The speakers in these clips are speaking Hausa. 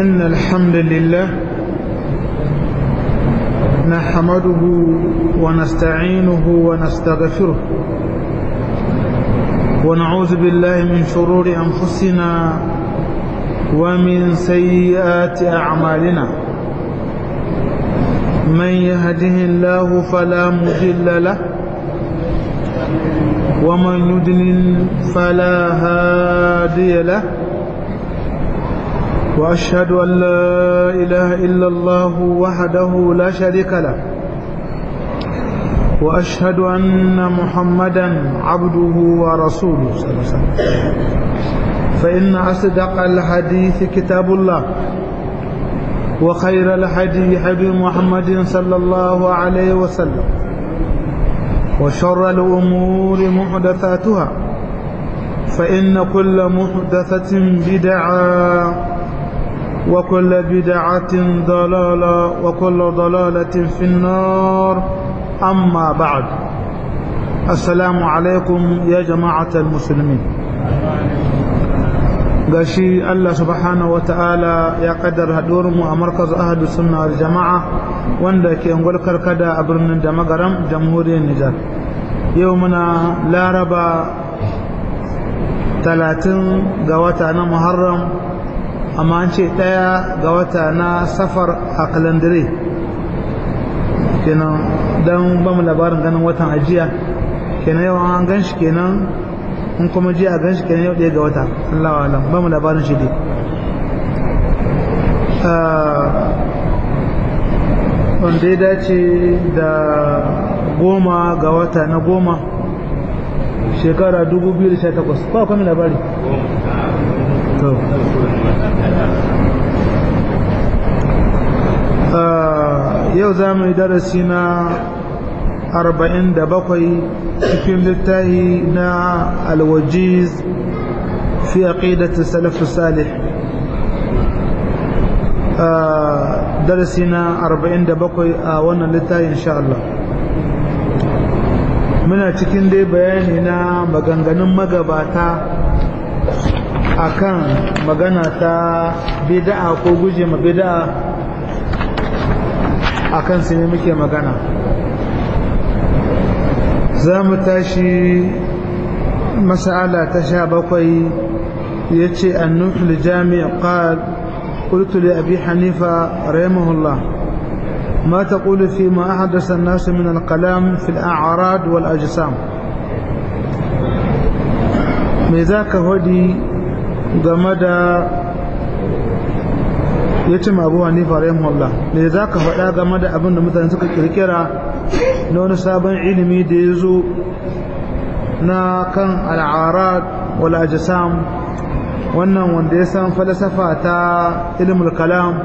إن الحمد لله نحمده ونستعينه ونستغفره ونعوذ بالله من شرور أنفسنا ومن سيئات أعمالنا من يهده الله فلا مضل له ومن يدلل فلا هادي له وأشهد أن لا إله إلا الله وحده لا شريك له وأشهد أن محمدا عبده ورسوله صلى الله عليه وسلم فإن أصدق الحديث كتاب الله وخير الحديث حبيب محمد صلى الله عليه وسلم وشر الأمور محدثاتها فإن كل محدثة بدعة وكل بدعة ضلالة وكل ضلالة في النار أما بعد السلام عليكم يا جماعة المسلمين gashi Allah subhanahu wa ta'ala ya kaddara mu a markaz ahadu sunna wal jama'a wanda ke ungwal karkada a birnin da magaram jamhuriyar Nijar yau muna laraba talatin ga wata na Muharram amma an ce ɗaya ga wata na safar a kalandare kenan don ba mu labarin ganin watan ajiya kenan yau an gan shi kenan in kuma ji a gan shi kenan yau ɗaya ga wata Allah wa alam ba mu labarin shi dai wanda ya dace da goma ga wata na goma shekara 2018 ba kwami labari yau za mu yi darasi na arba'in da bakwai cikin littahi na alwajiz fi aqidati salaf salih darasi na arba'in da bakwai a wannan littahi insha Allah muna cikin dai bayani na maganganun magabata akan magana ta bid'a ko guje ma bid'a akan su ne muke magana za mu tashi masala ta sha bakwai ya ce annufil jami'a qal قلت لأبي حنيفة رحمه الله ما تقول فيما أحدث الناس من الكلام في الأعراض والأجسام ماذاك هدي جمدا ya ce abu hanifa rahimahullah me za ka faɗa game da abin da mutane suka kirkira na wani sabon ilimi da ya zo na kan al'arad wal ajsam wannan wanda ya san falsafa ta ilmul kalam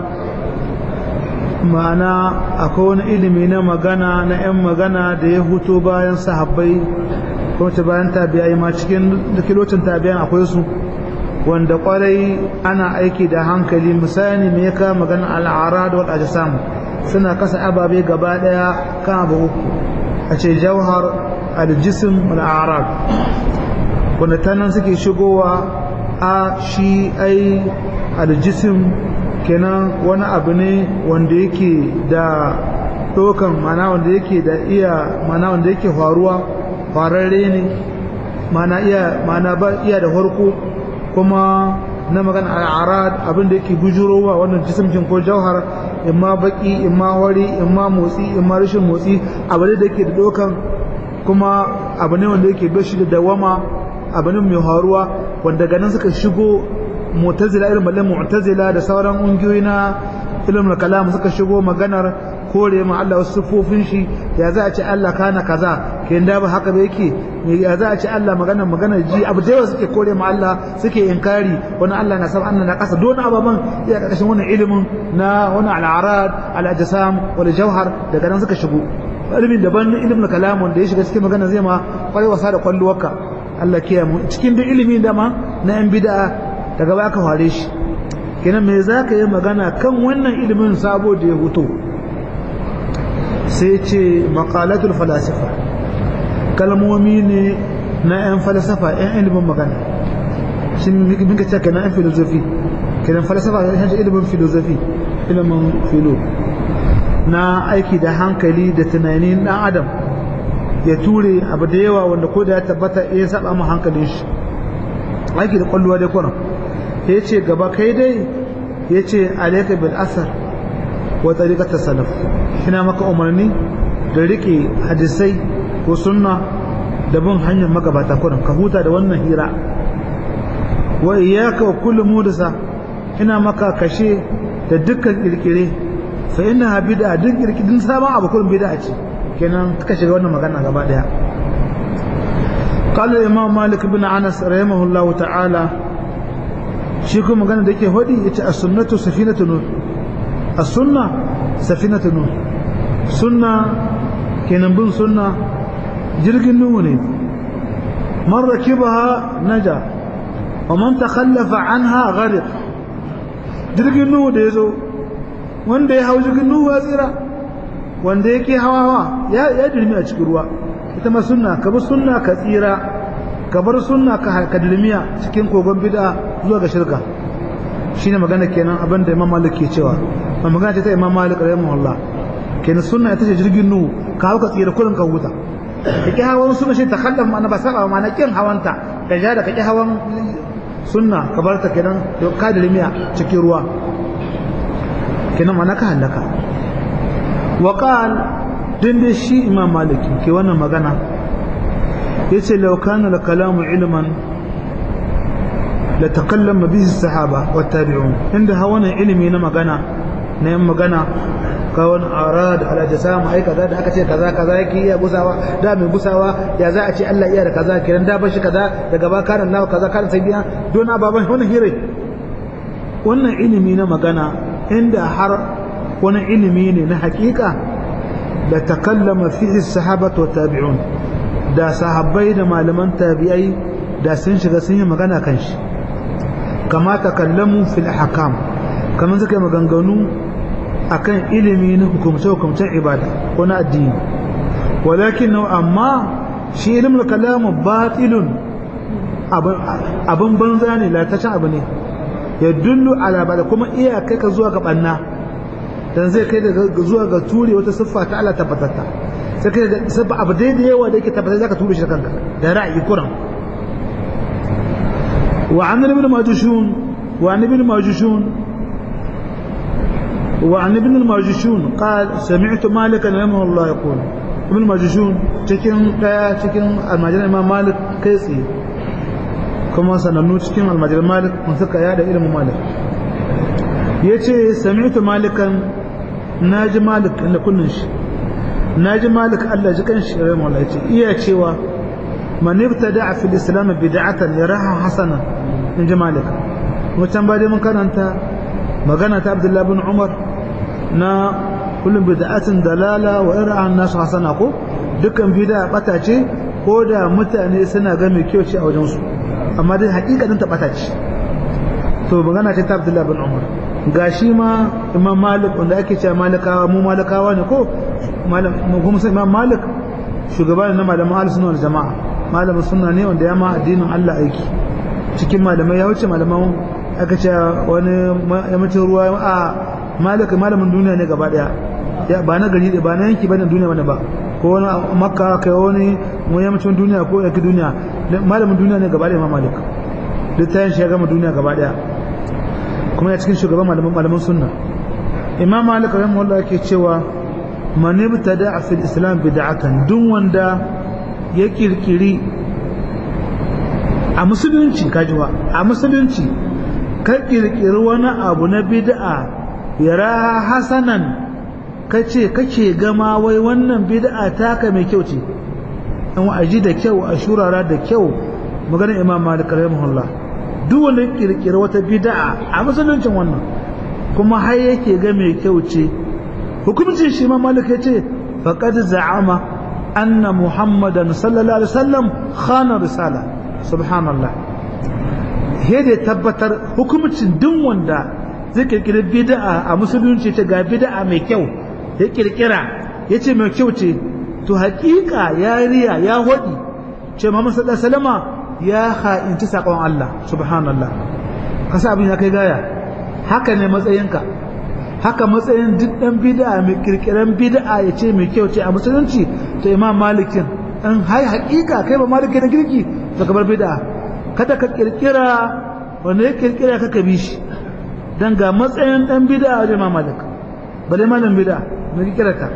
ma'ana akwai wani ilimi na magana na 'yan magana da ya huto bayan sahabbai kuma ta bayan tabi'ai ma cikin da kilocin tabi'an akwai su wanda kwarai ana aiki da hankali misali me ya kama magana al'arad wal ajsam suna kasa ababe gaba daya kan abu uku a ce jauhar al-jism wal a'rad wanda ta nan suke shigowa a shi ai al-jism kenan wani abu ne wanda yake da dokan mana wanda yake da iya mana wanda yake faruwa fararre ne mana iya mana ba iya da farko kuma na magana al'arad abin da yake bujurowa wannan jisimcin ko jauhar imma baki imma wari imma motsi imma rashin motsi abu ne da yake da dokan kuma abu ne wanda yake bashi da dawama abu ne mai haruwa wanda ganin suka shigo mu'tazila irin mallan mu'tazila da sauran ungiyoyi na ilmul kalam suka shigo maganar kore ma Allah wasu sufofin shi ya za a ce Allah kana kaza ke da ba haka ba yake ya za a ce Allah magana magana ji abu da yawa suke kore ma Allah suke inkari wani Allah na sama Allah na kasa don ababan ya karkashin wannan ilimin na wani al'arad al-ajsam wal jawhar daga nan suka shigo ilimin daban ilimin kalam wanda ya shiga cikin magana zai ma kwarai wasa da kwalluwarka Allah kiyaye mu cikin duk ilimi da ma na yan bid'a daga ba ka fare shi kenan me za ka yi magana kan wannan ilimin sabo da ya huto sai ce makalatul falasifa kalmomi ne na 'yan falsafa 'yan ilimin magana shi muka ce ka na 'yan filozofi kenan falsafa ya shi ilimin filosofi ilimin filo na aiki da hankali da tunanin dan adam ya ture abu da yawa wanda ko da ya tabbata ya saba mu hankalin shi aiki da kwalluwa dai kuran ya ce gaba kai dai ya ce alaika bil asar wa tariqat salaf ina maka umarni da rike hadisai ko sunna da bin hanyar magabata kuran ka huta da wannan hira wa iyyaka wa kullu mudasa ina maka kashe da dukkan kirkire fa inna bid'a duk kirkirin sabon abu kullum bid'a ce kenan ka shiga wannan magana gaba daya قال الإمام مالك بن أنس رحمه الله تعالى شيكو مغانا ديكي هودي يتي السنة سفينة نوح السنة سفينة نوح سنة كينن بن سنة جرق النوح من ركبها نجا ومن تخلف عنها غرق جرق النوح ديزو wanda ya hau jirgin nuhu ya tsira wanda yake hawa ya dirmi a cikin ruwa ita ma sunna ka bi sunna ka tsira ka bar sunna ka ka dirmiya cikin kogon bid'a zuwa ga shirka shine magana kenan abin da Imam Malik ke cewa ma magana ce ta Imam Malik rahimahullah kenan sunna ita ce jirgin nuhu ka hau ka tsira kullun ka huta kake hawan sunna shi takallaf ma na ba saba ma na kin hawanta ka ja da kake hawan sunna ka bar ta kenan ka dirmiya cikin ruwa kenan mana ka halaka wa qal din da shi imam maliki ke wannan magana yace law kana al kalamu ilman la takallama bihi sahaba wa tabi'un inda hawana ilimi na magana na yin magana ka wani arad ala jasama ai kaza da aka ce kaza kaza yake iya gusawa da mai gusawa ya za a ce Allah iya da kaza kiran da bashi kaza daga ba kana Allah kaza kana sai biya don baban wannan hire wannan ilimi na magana inda har wani ilimi ne na hakika da takallama fihi sahabatu tabi'un da sahabbai da malaman tabi'ai da sun shiga sun yi magana kan shi kama takallamu fil ahkam kamar suka yi maganganu akan ilimi na hukumce-hukumcen ibada ko na addini walakin amma shi ilimin kalamu batilun abin banza ne latacin abu ne ya dullu ala bada kuma iya kai ka zuwa ga banna dan zai kai da zuwa ga ture wata siffa ta Allah tabbatatta sai kai da siffa abu dai da yawa da yake tabbata zaka ture shi da kanka da ra'ayi kuran wa an ibn majushun wa an ibn majushun wa an ibn majishun qal sami'tu malik rahimahu Allah yaqul ibn majishun cikin daya cikin almajiran imam malik kai tsaye kuma sanannu cikin almajiran malik mun suka yada ilimin malik ya ce sami'tu malikan na ji malik da kunnin shi na ji malik allah ji kan shi rai mawala ce iya cewa manifta da a fil islam bid'atan ya raha hasana in ji malik wancan ba dai mun karanta magana ta abdullahi bin umar na kullum bid'atin dalala wa ira'an nasu hasana ko dukkan bid'a bata ce ko da mutane suna ga mai kyau ce a wajensu amma dai hakikatin ta bata ce to magana ce ta Abdullah bin Umar gashi ma Imam Malik wanda ake cewa malikawa mu malikawa ne ko malam kuma sai Imam Malik shugaban na malaman ahlus sunna wal jamaa malamin sunna ne wanda ya ma addinin Allah aiki cikin malamai ya wuce malaman aka ce wani yammacin ruwa a Malik malamin duniya ne gaba daya ya ba na gari ba na yanki bane duniya bane ba ko wani makka kai wani yammacin duniya ko yake duniya malamin duniya ne gaba daya Imam Malik littafin shi ya gama duniya gaba daya kuma ya cikin shugaban malaman malaman sunna imam malik rahimahullah yake cewa man ibtada fi islam bid'atan duk wanda ya kirkiri a musulunci kajiwa a musulunci ka kirkiri wani abu na bid'a yara hasanan kace kake gama wai wannan bid'a taka mai kyau ce an wa'aji da kyau a shurara da kyau maganar imam malik rahimahullah duk wanda ya kirkira wata bid'a a musuluncin wannan kuma har yake ga mai kyau ce hukuncin shi ma malik ya ce faqad za'ama anna muhammadan sallallahu alaihi wasallam khana risala subhanallah he da tabbatar hukuncin duk wanda zai kirkira bid'a a musulunci ce ga bid'a mai kyau ya kirkira ya ce mai kyau ce to hakika ya riya ya hodi ce muhammad sallallahu alaihi wasallama ya ha'inci saƙon Allah subhanallah kasa abin ya kai gaya haka ne matsayinka haka matsayin duk dan bid'a mai kirkiran bid'a ya ce mai kyau ce a musulunci to imam malikin in hai hakika kai ba maliki da kirki to ka bar bid'a kada ka kirkira wanda ya kirkira ka ka bi shi dan ga matsayin dan bid'a wajen imam malik bale malam bid'a mai kirkira ta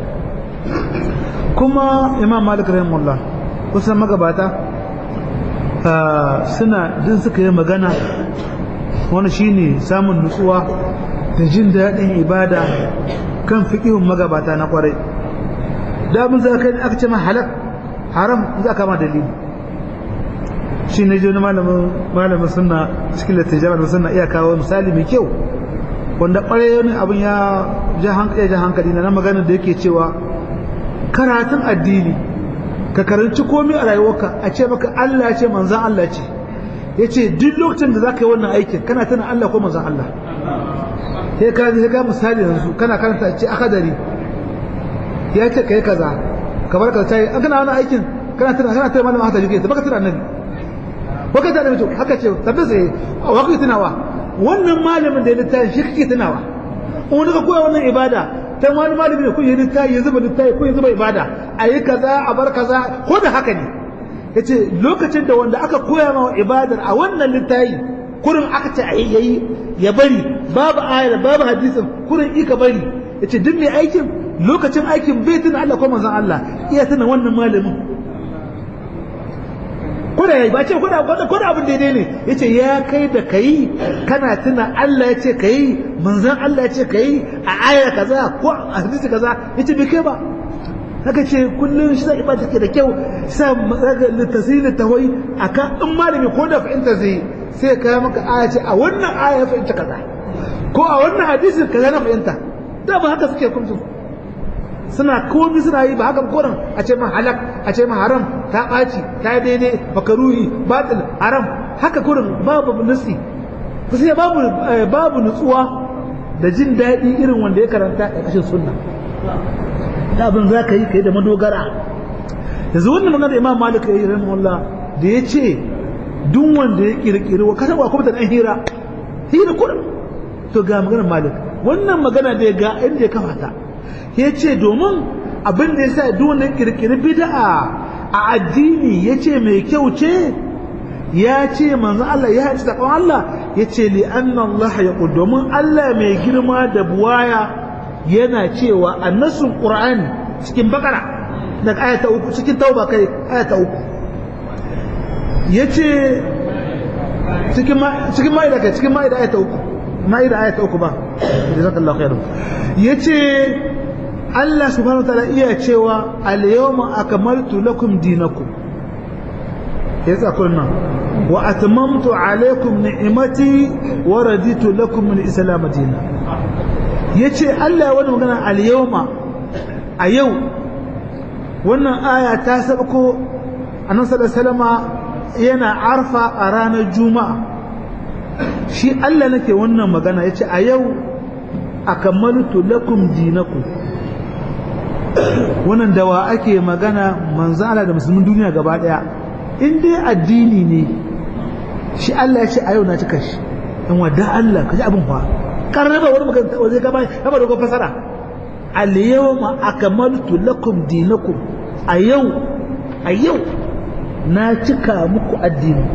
kuma imam malik rahimahullah kusan magabata suna din suka yi magana wani shine samun nutsuwa da jin daɗin ibada kan fiƙihun magabata na ƙwarai da abin za ka aka ce ma halak haram za ka ma dalili shi ne ji wani malamin suna cikin littattafai da suna iya kawo misali mai kyau wanda ƙwarai wani abin ya ja hankali na magana da yake cewa karatun addini ka karanci komai a rayuwarka a ce maka Allah ce manzan Allah ce ya ce duk lokacin da za ka yi wannan aikin kana tana Allah ko manzan Allah sai ka sai ka misali yanzu kana karanta ce akadari ya ce kai kaza kamar ka sai an kana wannan aikin kana tana kana tana malamin hata juke baka tana annabi baka tana annabi haka ce tabbas eh wa kai tunawa wannan malamin da ya littafi shi kake tunawa wani ka koya wannan ibada ta wani malami ne kun yi littafi ya zuba littafi kun yi zuba ibada a yi kaza a bar kaza ko da haka ne yace lokacin da wanda aka koya ma ibadar a wannan littafi kurin aka ce a yayi ya bari babu ayar babu hadisin kurin ika bari yace duk mai aikin lokacin aikin bai tuna Allah ko manzon Allah iya tuna wannan malamin ko da ba ce ko da ko da abin daidai ne yace ya kai da kai kana tuna Allah ya ce kai manzon Allah ya ce kai a aya kaza ko a hadisi kaza yace bai kai ba haka ce kullum shi zai ibada take da kyau sa litasili tawai akan in malami ko da fahimta zai sai ka maka aya ce a wannan aya ya fahimta kaza ko a wannan hadisin kaza na fahimta da ba haka suke kumsu suna komi suna yi ba haka koran a ce ma halak a ce ma haram ta ɓaci ta daidai makaruhi batil haram haka kurin babu nutsi sai babu babu nutsuwa da jin daɗi irin wanda ya karanta a ƙashin sunna da abin za ka yi ka yi da madogara yanzu wannan magana da imam malik ya yi rahimahullah da ya ce duk wanda ya kirkiri wa kasan wa kuma da ɗan hira hira kurin to ga maganar malik wannan magana da ya ga inda ya kafa ta ya ce domin abin da ya sa duk wanda ya kirkiri bid'a a addini ya ce mai kyau ce ya ce manzo Allah ya ci taɓon Allah ya ce li anna Allah ya domin Allah mai girma da buwaya yana cewa annasun Qur'ani cikin bakara daga ayata uku cikin tauba kai ayata uku yace cikin cikin ma'ida kai cikin ma'ida ayata uku ma'ida ayata uku ba jazakallahu khairan yace Allah subhanahu wa ta'ala iya cewa al-yawma akmaltu lakum dinakum yace akwai nan wa atmamtu alaykum ni'mati wa raditu lakum al-islam dinan yace Allah wani magana al-yawma a yau wannan aya ta sabko annabi sallallahu alaihi wasallama yana arfa a ranar juma'a shi Allah nake wannan magana yace a yau akamaltu lakum dinakum wannan dawa ake magana manzo Allah da musulmin duniya gaba daya in dai addini ne shi Allah ya ce a yau na cika shi in wadda Allah kaji abin fa karraba wani magana waje gaba kama dogon fasara al yawma akmaltu lakum dinakum a yau a yau na cika muku addini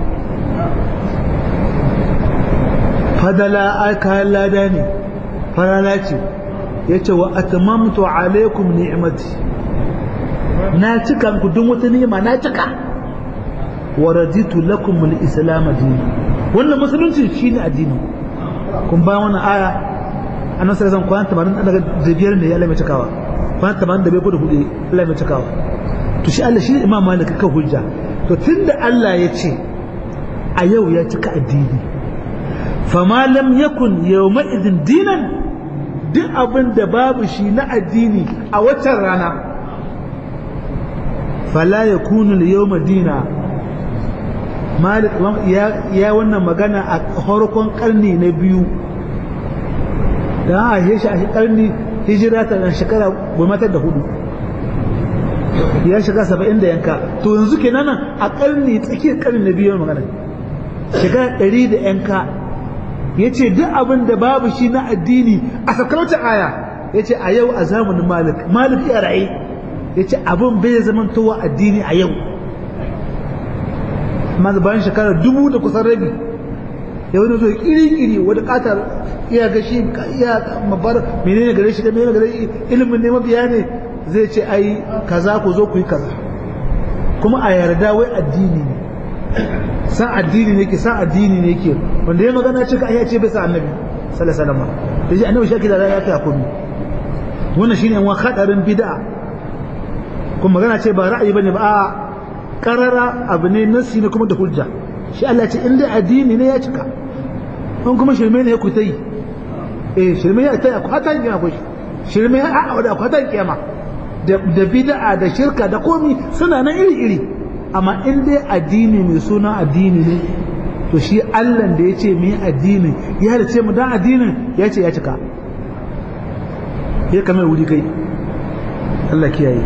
fadala aka lada ne farala ce yace wa atmamtu alaikum ni'mati na cika muku duk wata ni'ima na cika wa raditu lakum al-islam dinan wannan musulunci shine addini kun ba wannan aya annabi sallallahu alaihi wasallam kwana daga biyar ne ya Allah mai cikawa kwana 85 ko da hudu Allah mai cikawa to shi Allah shi imam malik ka hujja to tunda Allah ya ce a yau ya cika addini fama lam yakun yawma idin dinan duk abin da babu shi na addini a waccan rana fala yakunu al-yawma dina malik ya wannan magana a farkon karni na biyu da a shi a karni hijira ta dan shekara gwamnatar da hudu ya shiga saba'in da yanka to yanzu kenan a karni tsakiyar karni na biyu magana shekara ɗari da yanka yace duk abin da babu shi na addini a sakarauta aya yace a yau a zamanin malik malik ya ra'ayi yace abin bai zaman towa addini a yau amma bayan shekara dubu da kusan rabi ya wani zo kiri-kiri wadda katar iya gashi iya mabar menene gare shi da menene gare shi ilimin ne mabiya ne zai ce ai kaza ku zo ku yi kaza kuma a yarda wai addini ne san addini ne ke san addini ne ke wanda ya magana cika ai ya ce bai sa annabi sallallahu alaihi wasallam da shi annabi shaki da ya ta komai wannan shine an wa hadarin bid'a kuma magana ce ba ra'ayi bane ba a karara abu ne nasi ne kuma da hujja shi Allah ce in dai addini ne ya cika in kuma shirme ne ya ku ta yi eh shirme ya ta ku hata kiyama ku shirme ya a da ku hata kiyama da bid'a da shirka da komi suna nan iri iri amma in dai addini mai suna addini ne to shi Allah da ya ce mai addini ya da ce mu dan addinin ya ce ya cika ya kamar wuri kai Allah kiyaye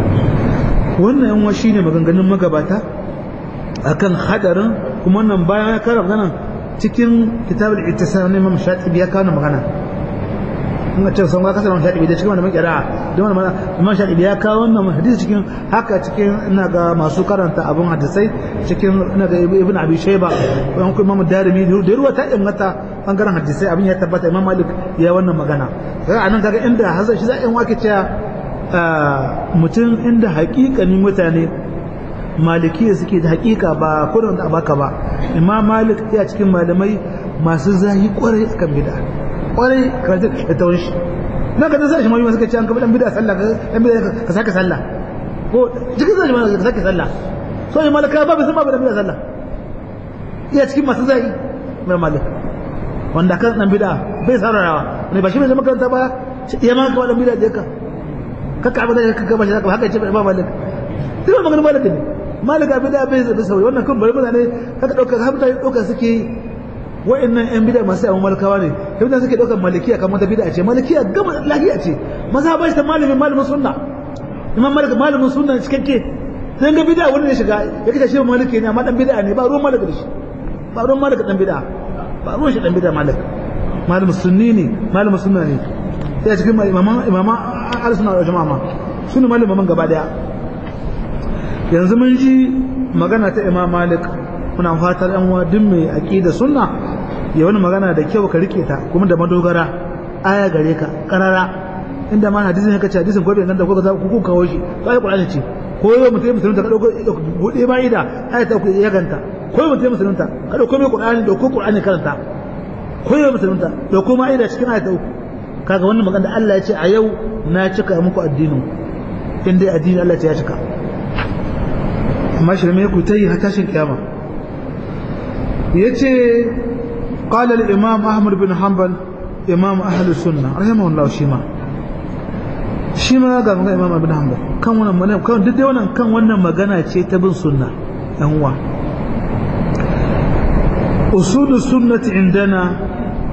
wannan yan shi ne maganganun magabata akan hadarin kuma wannan bayan ya kara magana cikin kitabul ittisal ne Imam Shatibi ya kawo magana in ga cewa sun ga kasar Imam Shatibi da cikin wannan kira don wannan Imam Shatibi ya kawo wannan hadisi cikin haka cikin ina ga masu karanta abun hadisai cikin ina ga Ibn Abi Shayba ko kuma Imam Darimi da ruwa ta inganta bangaren hadisai abin ya tabbata Imam Malik ya wannan magana sai anan kaga inda hazan shi za a yi wake cewa mutum inda hakikanin mutane malikiya suke da hakika ba kudin da baka ba imam malik ya cikin malamai masu zahi kwarai akan bid'a kwarai karatu da tawon shi na ka sai shi mai suka ce an kafa dan bid'a sallah dan bid'a ka saka sallah ko cikin zai ma ka saka sallah so yi malaka ba bai san ba dan bid'a sallah iya cikin masu zahi mai malik wanda kan dan bid'a bai saurarawa ne ba shi bai zama karanta ba ya ma ka dan bid'a je ka kaka abin da kaka bashi haka haka ce ba malik duk maganar malik ne malik abin da bai zabi sauri wannan kun bari mutane kaka dauka har mutane dauka suke wa'annan yan bid'a masu yawan malikawa ne da suke daukar malikiya kamar ta bid'a ce malikiya gama lahiya ce maza ba shi ta malamin malamin sunna imam malik malamin sunna cikakke sai ga bid'a wani ne shiga ya kace shi maliki ne amma dan bid'a ne ba ruwan malik da shi ba ruwan malik dan bid'a ba ruwan shi dan bid'a malik malamin sunni ne malamin sunna ne sai cikin imama imama al-sunna wal jama'a su ne malaman gaba daya yanzu mun ji magana ta imam malik muna fatar yan wa duk mai aqida sunna ya wani magana da kyau ka rike ta kuma da madogara aya gare ka karara inda ma hadisin ne kace hadisin gobe nan da kuka za ku kawo shi to ai qur'ani ce ko yau mutum musulunta ka dauko bude ba ida aya ta ku ya ganta ko yau mutum musulunta ka dauko mai qur'ani dauko qur'ani karanta ko yau musulunta dauko ma ida cikin aya ta uku kaga wannan magana da Allah ya ce a yau na cika muku addinin in dai addini Allah ya cika amma shirme ku ta yi har tashin kiyama yace qala al-imam ahmad bin hanbal imam ahli sunna rahimahullah shi ma shi ma ga magana imam ibn hanbal kan wannan magana kan duk dai wannan kan wannan magana ce ta bin sunna yan uwa usul sunnati indana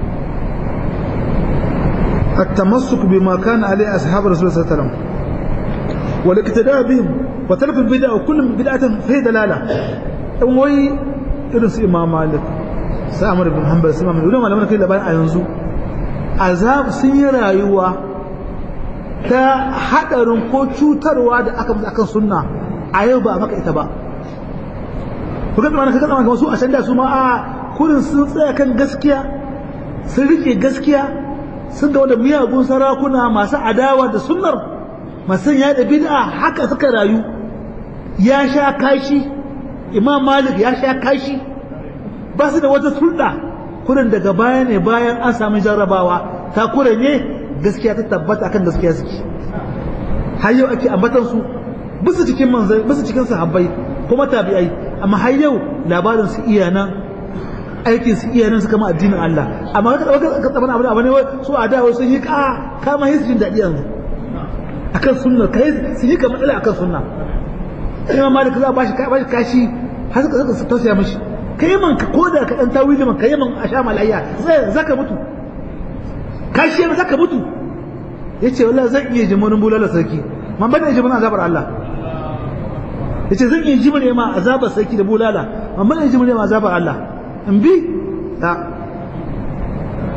التمسك بما كان عليه أصحاب رسول الله صلى الله عليه وسلم والاقتداء بهم وترك البدع وكل بدعة فيه دلالة وي إرس إمام مالك سامر بن حنبل سامر بن ولما لما كي لبان أينزو azab sun yi rayuwa ta haɗarin ko cutarwa da aka musu akan sunna a yau ba a maka ita ba ku ga tsammanin kaga tsammanin su a can da su ma a kurin sun tsaya kan gaskiya sun rike gaskiya sun ga wanda miyagun sarakuna masu adawa da sunnar masu ya da bid'a haka suka rayu ya sha kashi imam malik ya sha kashi ba su da wata sulɗa kurin daga baya ne bayan an samu jarrabawa ta kure ne gaskiya ta tabbata akan gaskiya suke har yau ake ambatan su bisa cikin manzai bisa cikin sahabbai kuma tabi'ai amma har yau labarin su iya nan aikin su iya nan su kama addinin Allah amma ka dauka ka tsabana abin abin su a da sun yi ka kama yin jin dadi yanzu akan sunna kai su yi kamar akan sunna imam malik za ba shi ba shi kashi har suka suka tausaya mishi kai man ka koda ka dan tawili man kai man a sha malayya sai zaka mutu kashi ne zaka mutu yace wallahi zan iya jimurin bulala sarki man bada jimurin azabar Allah yace zan iya jimurin ma azabar sarki da bulala man bada jimurin ma azabar Allah in bi ta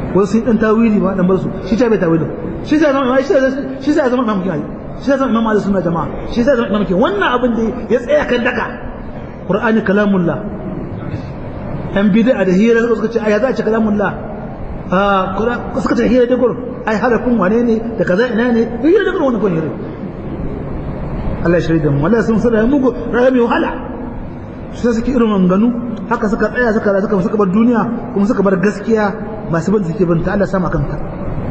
wasu sun dan tawili ba dan bar su shi ta bai tawili shi ta zama shi ta shi ta zama imam kiyaye shi ta zama imam ahlus sunna jama'a shi ta zama imam kiyaye wannan abin da ya tsaya kan daka qur'ani kalamullah an bid'a da hira suka ce aya za a ce kalamullah a suka ce hira da gur ai halakun wane ne da kaza ina ne hira da gur wannan kun hira Allah ya shirya mu wallahi sun sura mugu rahami wahala sai suke irin manganu haka suka tsaya suka suka suka bar duniya kuma suka bar gaskiya masu bin suke bin ta Allah sama kanta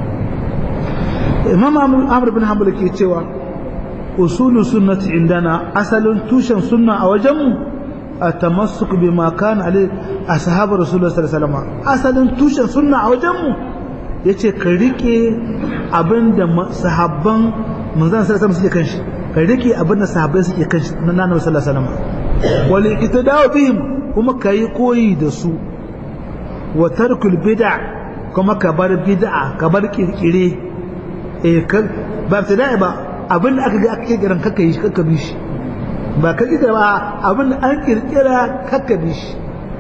Imam Amr bin Hanbal ke cewa usulu sunnati indana asalin tushen sunna a wajenmu التمسك بما كان عليه أصحاب رسول الله صلى الله عليه وسلم أصلا توشن سنة أوجمه yace ka rike abin da sahabban manzon sallallahu alaihi suke kanshi ka rike abin da sahabbai suke kanshi na annabi sallallahu alaihi wasallam wal iqtida'u bihim kuma kai koyi da su wa tarkul bid'a kuma ka bar bid'a ka bar kirkire eh ba ibtida'i ba abin da aka ga aka kirkiran kakka yi shi kakka bi shi ba ka ƙi ba abin an ƙirƙira kakkabi shi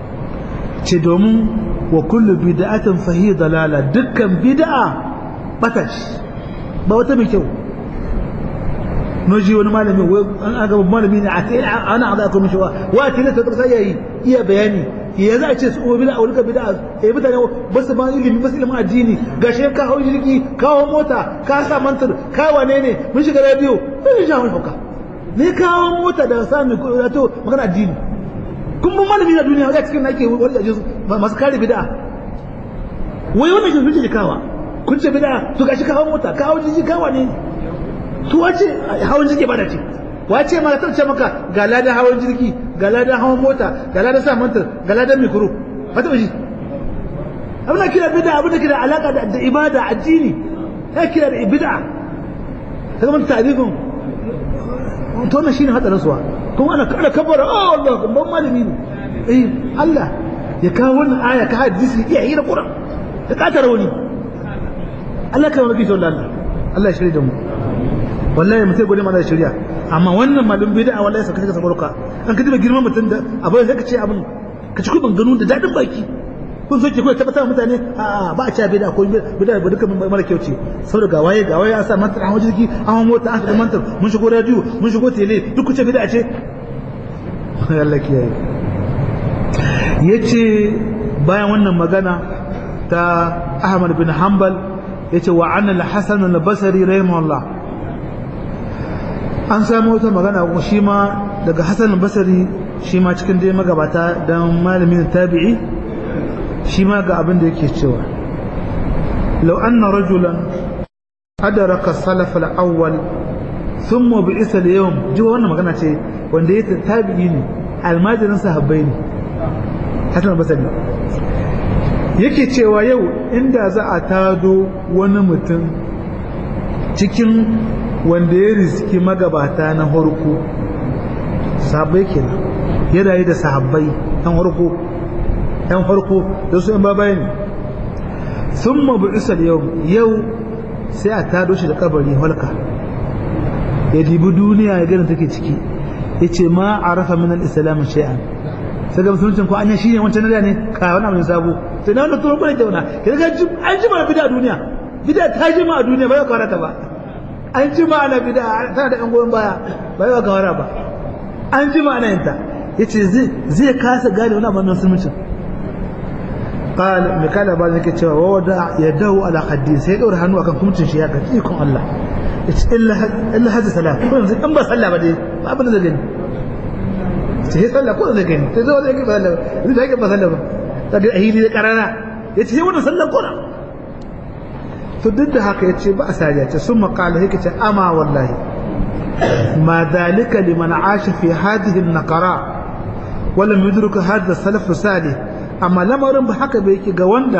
ce domin wa kullu bid'atin fahi dalala dukkan bid'a bata shi ba wata mai kyau noji wani malami wai an aga malami ne a kai ana aga ko mishi wa wa ce ne ta sai yayi iya bayani ya za a ce su bid'a wani bid'a eh mutane ba su ba ilimi ba su ilimin addini gashi ka hawo jirgi ka hawo mota ka sa mantar ka wane ne mun shiga radio sai ya hauka ne kawo mota da sami to magana addini kun bin malami na duniya wajen cikin nake wani aje masu kare bid'a wai wannan shi kuke kawa kun ce bid'a to gashi kawo mota kawo jiji kawa ne to wace hawan jirgi ba da ce wace ma ta ce maka ga ladan hawan jirgi ga ladan hawan mota ga ladan sa mantar ga ladan mikro wata shi abin da kira bid'a abin da kira alaka da ibada addini ya kira da bid'a kaga mun ta'rifin to wannan shine hadarin suwa kuma ana kada kabara oh Allah ban malami ne eh Allah ya kawo wannan aya ka hadisi iya hira Qur'an da katar wani Allah ka maki sallallahu Allah Allah ya shirye da mu wallahi mutai gode mana shirya amma wannan malum bid'a wallahi saka saka sabarka an ka diba girman mutum da abin sai ka ce abin ka ci kuban ganu da dadin baki kun so ki ko tabbatar mutane a ba a ci bid'a ko bid'a ba duka mara kyau ce saboda ga waye ga waye an sa mantar an wajen jiki an mota an shiga mantar mun shigo radio mun shigo tele duk kuce bid'a ce Allah kiyaye yace bayan wannan magana ta Ahmad bin Hanbal yace wa an al-Hasan al-Basri rahimahullah an samu wata magana kuma shi ma daga Hasan al-Basri shi ma cikin dai magabata dan malamin tabi'i shi ma ga abin da yake cewa law anna rajulan adraka salaf al-awwal thumma bi'isa al-yawm ji wannan magana ce wanda yake tabi'i ne almajirin sahabbai ne hasan basri yake cewa yau inda za a tado wani mutum cikin wanda ya riski magabata na harko sahabbai kenan ya rayu da sahabbai ɗan harko ɗan farko da su ‘yan babaye ne sun mabu'isar yau yau sai a tado shi da kabari halka ya dibi duniya ya gani take ciki ya ce ma a rafa min al-islam shay'an sai ga musuluncin ko anya shine wancan na ne ka wani abin sabo to na wannan tsoron bane jauna ka ga an jima bid'a a duniya bid'a ta jima a duniya ba ya kawara ta ba an jima ana bid'a tana da yan goyon baya ba ya kawara ba an jima ana yanta yace zai zai kasa gane wani abin musuluncin قال مكالا بعد ذلك cewa ووضع يده على خدي sai daura hannu akan kumcin shi ya ga ikon Allah yace illa illa hada salat ko yanzu in ba sallah ba dai ba abin da gani ce sai sallah ko da gani sai zo da yake ba sallah ni da yake ba sallah ba kaga ahili da karara yace sai wannan sallah ko to duk da haka yace ba asali yace sun maqala yake ce ama wallahi ma dalika liman asha fi hadhihi an-naqara ولم يدرك هذا السلف الصالح amma lamarin ba haka bai yake ga wanda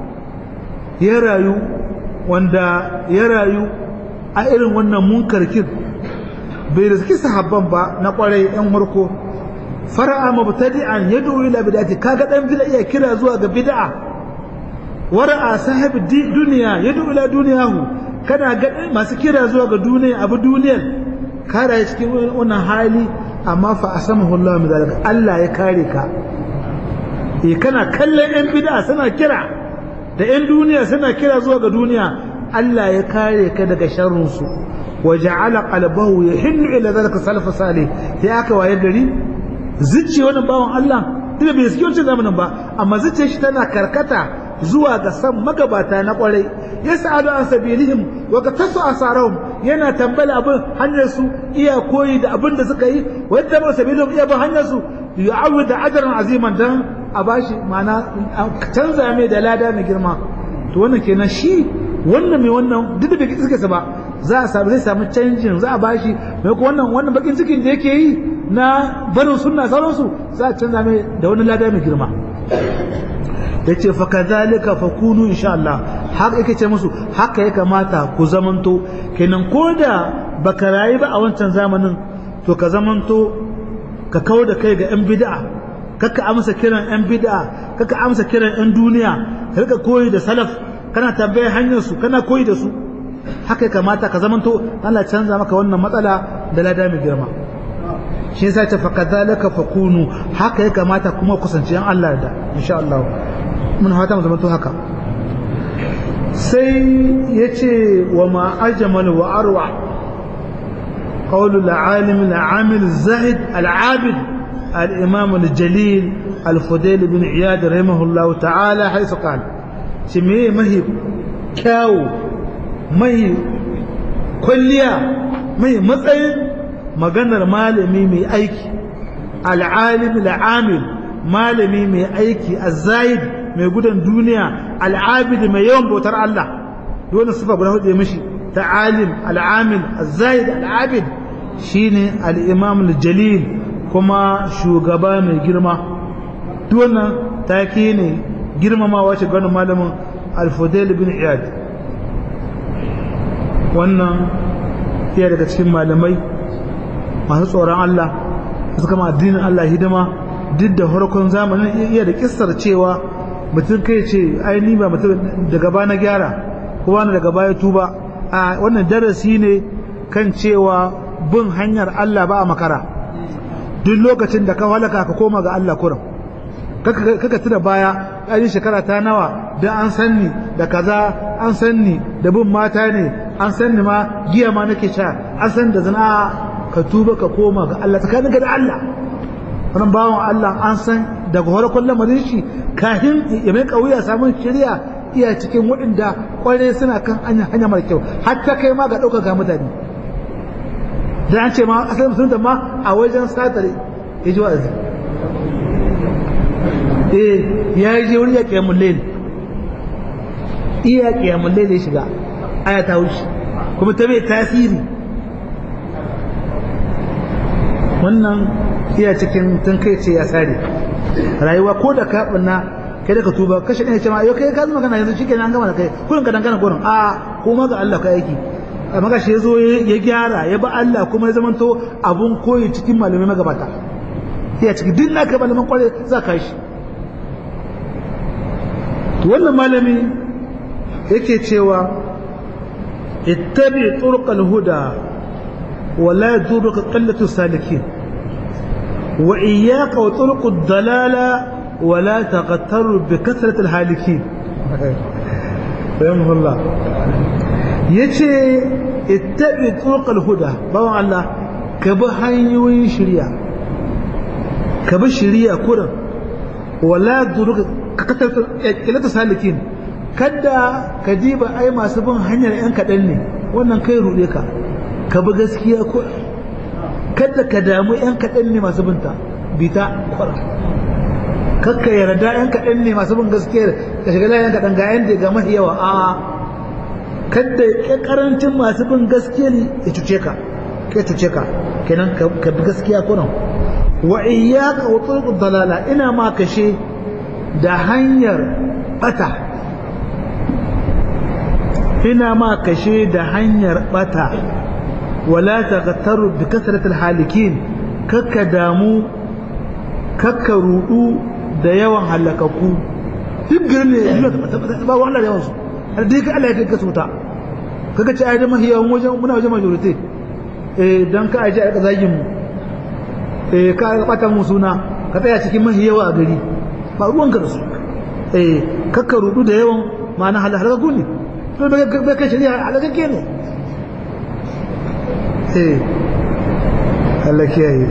ya rayu wanda ya rayu a irin wannan munkarkin bai riski sahabban ba na kwarai yan warko fara'a mubtadi'an yad'u ila bid'ati kaga dan bid'a iya kira zuwa ga bid'a wara'a sahibi duniya yad'u ila duniyahu kana ga masu kira zuwa ga duniya abu duniyar ka rayu cikin wannan hali amma fa asamahu Allah min zalika Allah ya kare ka eh kana kallon yan bid'a suna kira da 'yan duniya suna kira zuwa ga duniya Allah ya kare ka daga sharrinsu wa ja'ala qalbahu yahinnu ila zalika salaf salih sai aka waye gari zuciya wannan bawan Allah duk bai suke wancan zamanin ba amma zuciyar shi tana karkata zuwa ga san magabata na kwarai yas'alu an sabilihim wa qatasu asarahum yana tambala abin hanyar su iya koyi da abin da suka yi wa yadda ba sabilihim iya ba hanyar su yu'awwid ajran aziman dan a bashi ma'ana canza mai da lada mai girma to wannan kenan shi wannan mai wannan duk da bai suka sa ba za a samu zai samu canjin za a bashi mai ko wannan wannan bakin cikin da yake yi na barin sunna sauransu za a canza mai da wani lada mai girma yace fa kadhalika fakunu insha Allah haka yake ce musu haka ya kamata ku zamanto kenan koda baka rayu ba a wancan zamanin to ka zamanto ka kawo da kai ga yan bid'a kaka amsa kiran yan bid'a kaka amsa kiran yan duniya ka rika koyi da salaf kana tambayar hanyar su kana koyi da su haka ya kamata ka zamanto Allah canza maka wannan matsala da lada mai girma shi yasa ta fakadhalika fakunu haka ya kamata kuma kusanci yan Allah da insha Allah mun fata mu zamanto haka sai yace wa ma ajmal wa arwa قول العالم العامل الزاهد العابد الإمام الجليل الفضيل بن عياد رحمه الله تعالى حيث قال شمي مهي كاو مهي كليا مهي matsayin maganar malami mai aiki al'alim al'amil malami mai aiki azzayid mai gudan duniya al'abid mai yawan bautar Allah dole sifa guda hudu mishi ta alim al'amil azzayid al'abid shine al-imam al-jalil kuma shugaba mai girma duk wannan take ne girmamawa ce ganin malamin al-fudail bin iyad wannan iya daga cikin malamai masu tsoron Allah suka ma addinin Allah hidima duk da farkon zamanin iya da kissar cewa mutum kai ce ai ni ba mutum daga ba na gyara ko wani daga baya tuba a wannan darasi ne kan cewa bin hanyar Allah ba a makara duk lokacin da ka halaka ka koma ga Allah kuram kaka tuna baya ainihin shekara ta nawa da an sanni da kaza an sanni da bin mata ne an sanni ma giya ma nake sha an san da zina ka tuba ka koma ga Allah tsakaninka da Allah wannan bawan Allah an san daga farkon lamarin shi kafin ya mai kauya samun shari'a iya cikin waɗanda kwarai suna kan hanya mara kyau hatta kai ma ga ɗaukaka mutane da an ce ma asalin musulunta ma a wajen satare ya ji wa'azi eh ya je wuri ya kiyamun lail iya kiyamun lail ya shiga aya ta wuce kuma ta mai tasiri wannan iya cikin tun kai ce ya sare rayuwa ko da ka banna kai da ka tuba kashe ɗaya ce ma yau kai ka zama kana yanzu shi kenan an gama da kai kullum ka dangana gurin a kuma ga Allah ka aiki amma ga shi ya zo ya gyara ya ba Allah kuma ya zamanto abun koyi cikin malamai magabata iya ciki duk na kai malaman kwarai za ka shi wannan malami yake cewa ittabi turqal huda ولا يضرك قلة السالكين وإياك وطرق الضلالة ولا تغتر بكثرة الهالكين رحمه الله يتي اتبع طرق الهدى بابا الله كبه هنيوين شريعة كبه شريعة كرة ولا يضرك كثرة قلة السالكين kada ka diba ai masu bin hanyar yan kaɗan ne wannan kai ruɗe ka ka bi gaskiya ko kada ka damu yan kaɗan ne masu binta bita kwara kakka yarda yan kaɗan ne masu bin gaskiya ka shiga layan kaɗan ga yan da ga mafi yawa a kada ya karancin masu bin gaskiya ne ya cuce ka ya cuce ka kenan ka bi gaskiya kunan wa iyyaka wa turuq dalala ina ma kashe da hanyar bata ina ma kashe da hanyar bata ولا تغتر بكثرة الحالكين كك دامو كك رؤو da yawan halakaku duk garin ne ba wahala da yawansu har dai ka Allah ya kai su ta kaga ci ai da mahi yawan wajen muna wajen majority eh dan ka aje a zagin mu eh ka bata mu suna ka tsaya cikin mahi yawa a gari ba ruwan ka da su eh kakka rudu da yawan ma'ana halagagu ne to bai kai shari'a halagagge ne eh Allah kiyaye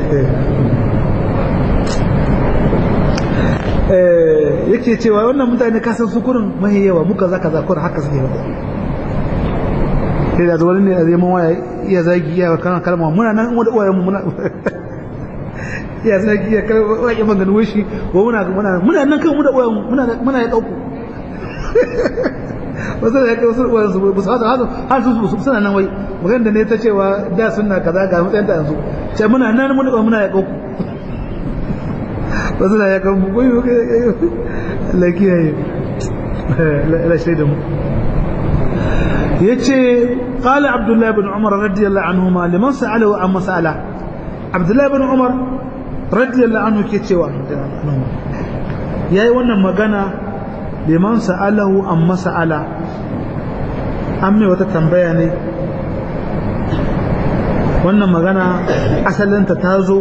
eh yake cewa wannan mutane kasan su kurin mahi yawa muka zaka zakur haka suke ba sai da zuwa ne a zai waya iya zagi iya kan kalma muna nan wanda uwayen mu muna iya zagi iya kalma wake maganin wishi ko muna muna muna nan kan mu da uwayen muna muna ya dauko wasu da ya kai wasu uwayen su ba su hada har su suna nan wai magana da ne ta cewa da suna kaza ga matsayin ta yanzu ce muna nan mun muna ya dauko wasu da ya kan mu koyo Allah kiyaye la shaida mu yace qala abdullah ibn umar radiyallahu anhuma liman sa'alahu an mas'ala abdullah ibn umar radiyallahu anhu ke cewa yayi wannan magana liman sa'alahu an mas'ala an mai wata tambaya ne wannan magana asalinta ta zo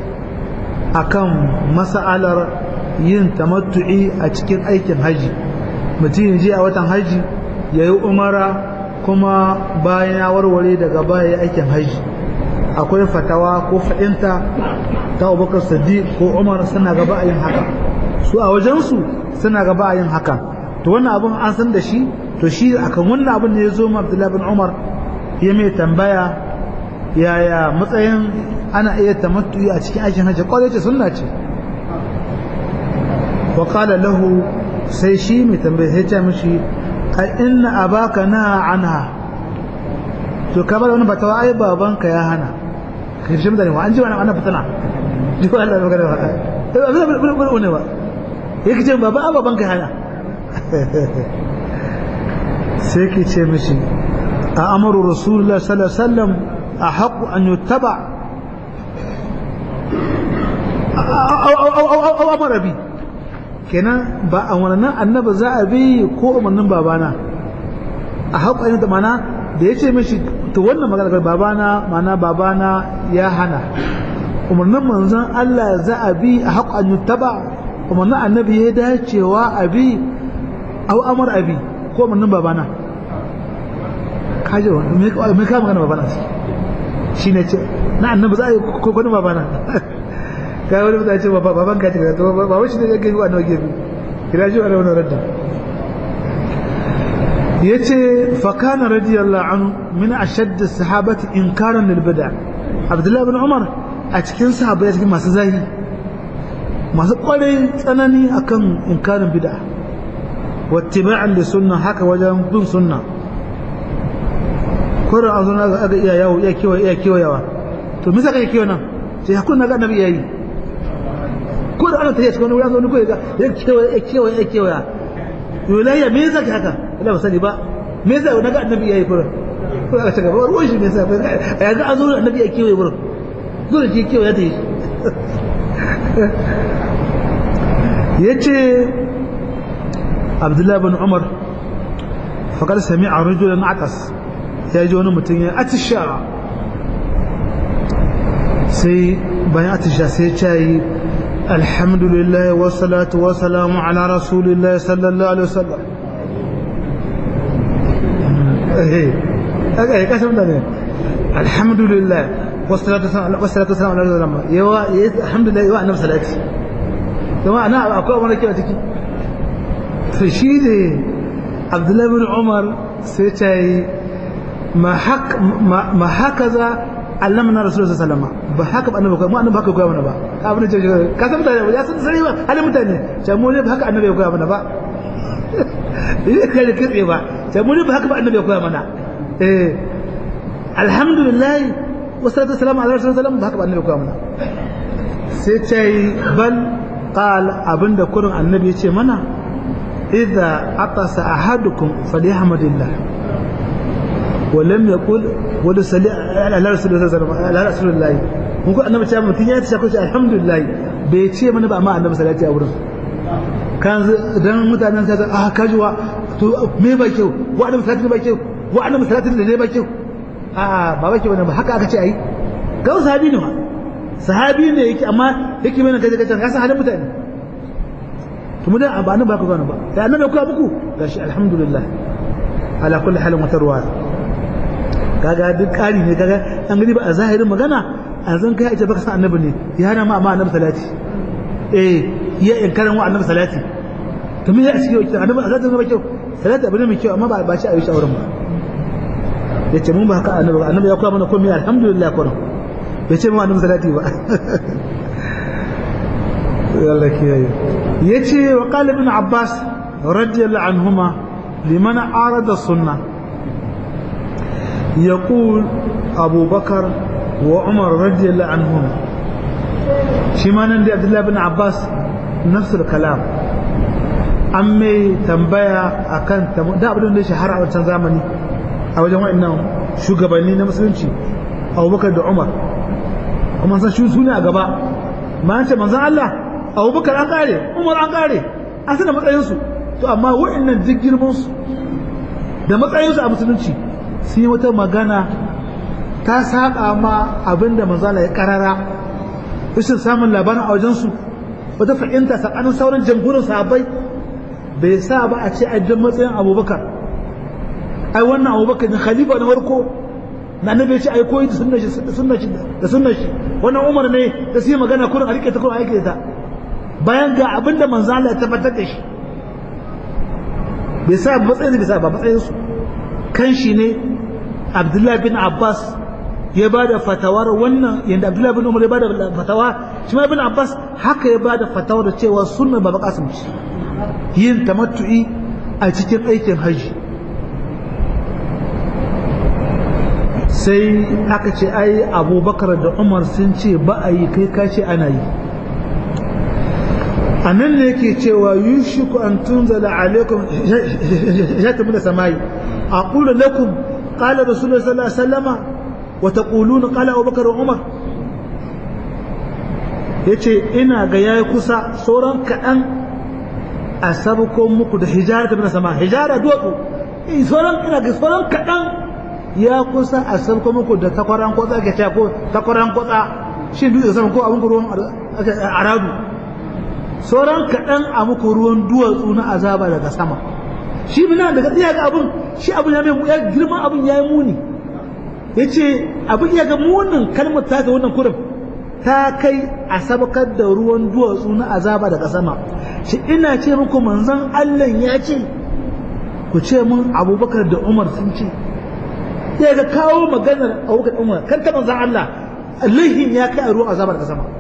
akan mas'alar yin tamattu'i a cikin aikin haji mutum ya je a watan haji ya yi umara kuma bayan ya warware daga baya aikin haji akwai fatawa ko fa'inta ta abubakar sadiq ko umar suna gaba a yin haka su a wajensu suna gaba a yin haka to wannan abin an san da shi to shi akan wannan abin ne ya zo abdullahi bin umar ya mai tambaya yaya matsayin ana iya tamattu'i a cikin aikin haji kwarai ce sunna ce wa qala lahu sai shi mai tambaya sai ce mishi a inna abaka na anha to ka bar wani batawa ai babanka ya hana ka shi mutane wa an ji wani ana fitina ji ko Allah magana ba eh ba ba ba ba ne ba yake ce baba babanka ya hana sai ke ce mishi a amaru rasulullah sallallahu alaihi wasallam a haƙu an yuttaba au amara bi kenan ba a wannan annaba za a bi ko umarnin babana a haƙo da mana da ya ce mishi to wannan magana babana mana babana ya hana umarnin manzon Allah za a bi a haƙo an yuttaba umarnin annabi ya dacewa a bi au amar abi ko umarnin babana kaje me me ka magana babana shi ne ce na annabi za a yi ko ko babana kai wani mutane ce baban ka ce to ba shi ne ya gani wannan gefe kira shi wannan wannan radda yace fa kana radiyallahu anhu min ashadd as-sahabati inkaran lil bid'a Abdullah ibn Umar a cikin sahabbai cikin masu zahi masu kwarai tsanani akan inkarin bid'a wattiba'an li sunna haka wajen bin sunna kurin an zo na ga iya yawo iya kiwa iya kiwayawa to me saka kiwa nan sai hakun na ga annabi yayi ko da ana tafiya cikin wani wani ko ya ya kewa ya kewa ya kewa yolayya me yasa haka ina ba sani ba me yasa na ga annabi yayi fura ko aka shiga ba ruwan shi me yasa a yanzu an zo annabi ya kewa wurin dole shi kewa ya tayi yace Abdullahi bin Umar faqad sami'a rajulan atas ya ji wani mutum ya atisha sai bayan atisha sai ya ce الحمد لله والصلاة والسلام على رسول الله صلى الله عليه وسلم ايه كاسم ده الحمد لله والصلاة والسلام على رسول الله يوا الحمد لله يوا النبي صلاتي كما انا اكو وانا كده تكي فشيدي عبد الله بن عمر سيتاي ما حك ما هكذا allamna rasulullahi sallallahu alaihi wasallam ba haka ba annabi ko mu annabi haka koya mana ba abin da ka san mutane ya san sani ba halin mutane sai mu ne ba haka annabi ya koya mana ba yi kai da kitse ba sai mu ne ba haka ba annabi ya koya mana eh alhamdulillah wassalatu wassalamu ala rasulillah ba haka ba annabi ya koya mana sai ce bal qal abinda kurin annabi ya ce mana idza atasa ahadukum falyahmadillah ولم يقول ولسلي على رسول الله صلى الله عليه رسول الله mun ko annabi cewa mutun ya tsaka shi alhamdulillah bai ce mana ba amma annabi salati a wurin kan dan mutanen sai ah kajuwa to me ba kyau wa annabi salati ba kyau wa annabi salati da ne ba kyau a ba ba kyau ba haka aka ce ai ga sahabi ne ma sahabi ne yake amma yake mana kaje kaje ka san halin mutane to mu da ba nan ba ku gano ba da annabi ku muku gashi alhamdulillah ala kulli halin wata ruwa kaga duk ƙari ne kaga an gani ba a zahirin magana a zan kai ita baka san annabi ne ya hana ma amma annabi salati eh ya inkarin wa annabi salati to me ya cikin kyau annabi salati ne ba kyau salati abu ne mai kyau amma ba ba shi a yi shawaran ba yace mun ba haka annabi ba annabi ya koya mana komai alhamdulillah ko bai ce mu annabi salati ba Allah kiyaye yace wa qala ibn abbas radiyallahu anhuma liman arada sunnah يقول أبو بكر وعمر رضي الله عنهم شمان عند عبد الله بن عباس نفس الكلام أمي تنبيا أكن تم ده أبدا ليش حرع وتنزامني أو جماعة إنهم شو قبلني نمسلم شيء أبو بكر ده عمر ومن سان شو سوني أجابا ما أنت من زان الله أبو بكر أنقاري عمر أنقاري أصلا ما تأيسوا تو أما وإن الذكر مص ده ما تأيسوا أبو سلمشي sun yi wata magana ta saba ma abinda manzala ya karara rashin samun labarin a wajensu wata fahimta tsakanin sauran jamhurin sahabbai bai sa ba a ce ajiyar matsayin abubakar ai wannan abubakar ne khalifa na farko na annabi ya ce ai koyi da sunna shi da sunna shi wannan umar ne da su yi magana kurin a rike ta kurin aiki ta bayan ga abinda manzala ya tabbatar da shi bai sa matsayin bai sa ba matsayinsu kan shi ne abdullahi bin abbas ya ba da fatawar wannan yadda abdullahi bin umar ya ba da fatawa shi ma bin abbas haka ya ba da fatawar da cewa sunna baba kasim ce yin tamattu'i a cikin aikin hajji sai aka ce ai abubakar da umar sun ce ba a yi kai ka ce ana yi a nan ne yake cewa yushiku an tunzala alaikum ya tafi da samayi أقول لكم قال رسول الله صلى الله عليه وسلم وتقولون قال أبو بكر وعمر yace ina ga yayi kusa sauran kaɗan a sabko muku da hijara ta sama hijara duwatsu in sauran ina ga sauran kaɗan ya kusa a sabko muku da takwaran kwatsa ke cewa ko takwaran kwatsa shi dutse sama ko abin ruwan aradu sauran kaɗan a muku ruwan duwatsu na azaba daga sama shi muna daga tsaya ga abin shi abin ya mai ya girman abin ya yi muni ya ce abin ya ga munin kalmar ta wannan kurin ta kai a sabakar da ruwan duwatsu na azaba daga sama shi ina ce muku manzon Allah ya ce ku ce mun abubakar da umar sun ce ya ga kawo maganar abubakar umar kan ta manzon Allah laihin ya kai a ruwan azaba daga sama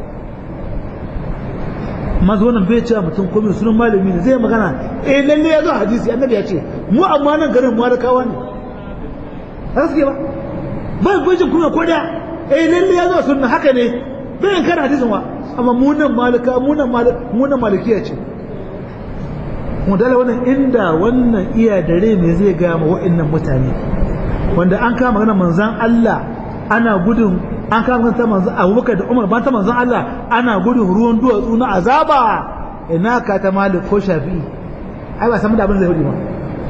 mazu wannan bai cewa mutum komai sunan malami ne zai magana eh lalle ya zo hadisi annabi ya ce mu amma nan garin mu da kawa ne har suke ba ba gwajin kuma ko da eh lalle ya zo sunna haka ne bai kan hadisin wa amma mu nan malika mu nan mu nan malikiya ce mu dala wannan inda wannan iya dare me zai ga ma wa'annan mutane wanda an kama magana manzon Allah ana gudun an kama ta manzo Abubakar da Umar ba ta manzon Allah ana gudun ruwan duwatsu na azaba ina ka ta Malik ko Shafi'i ai ba san da abin zai hudu ba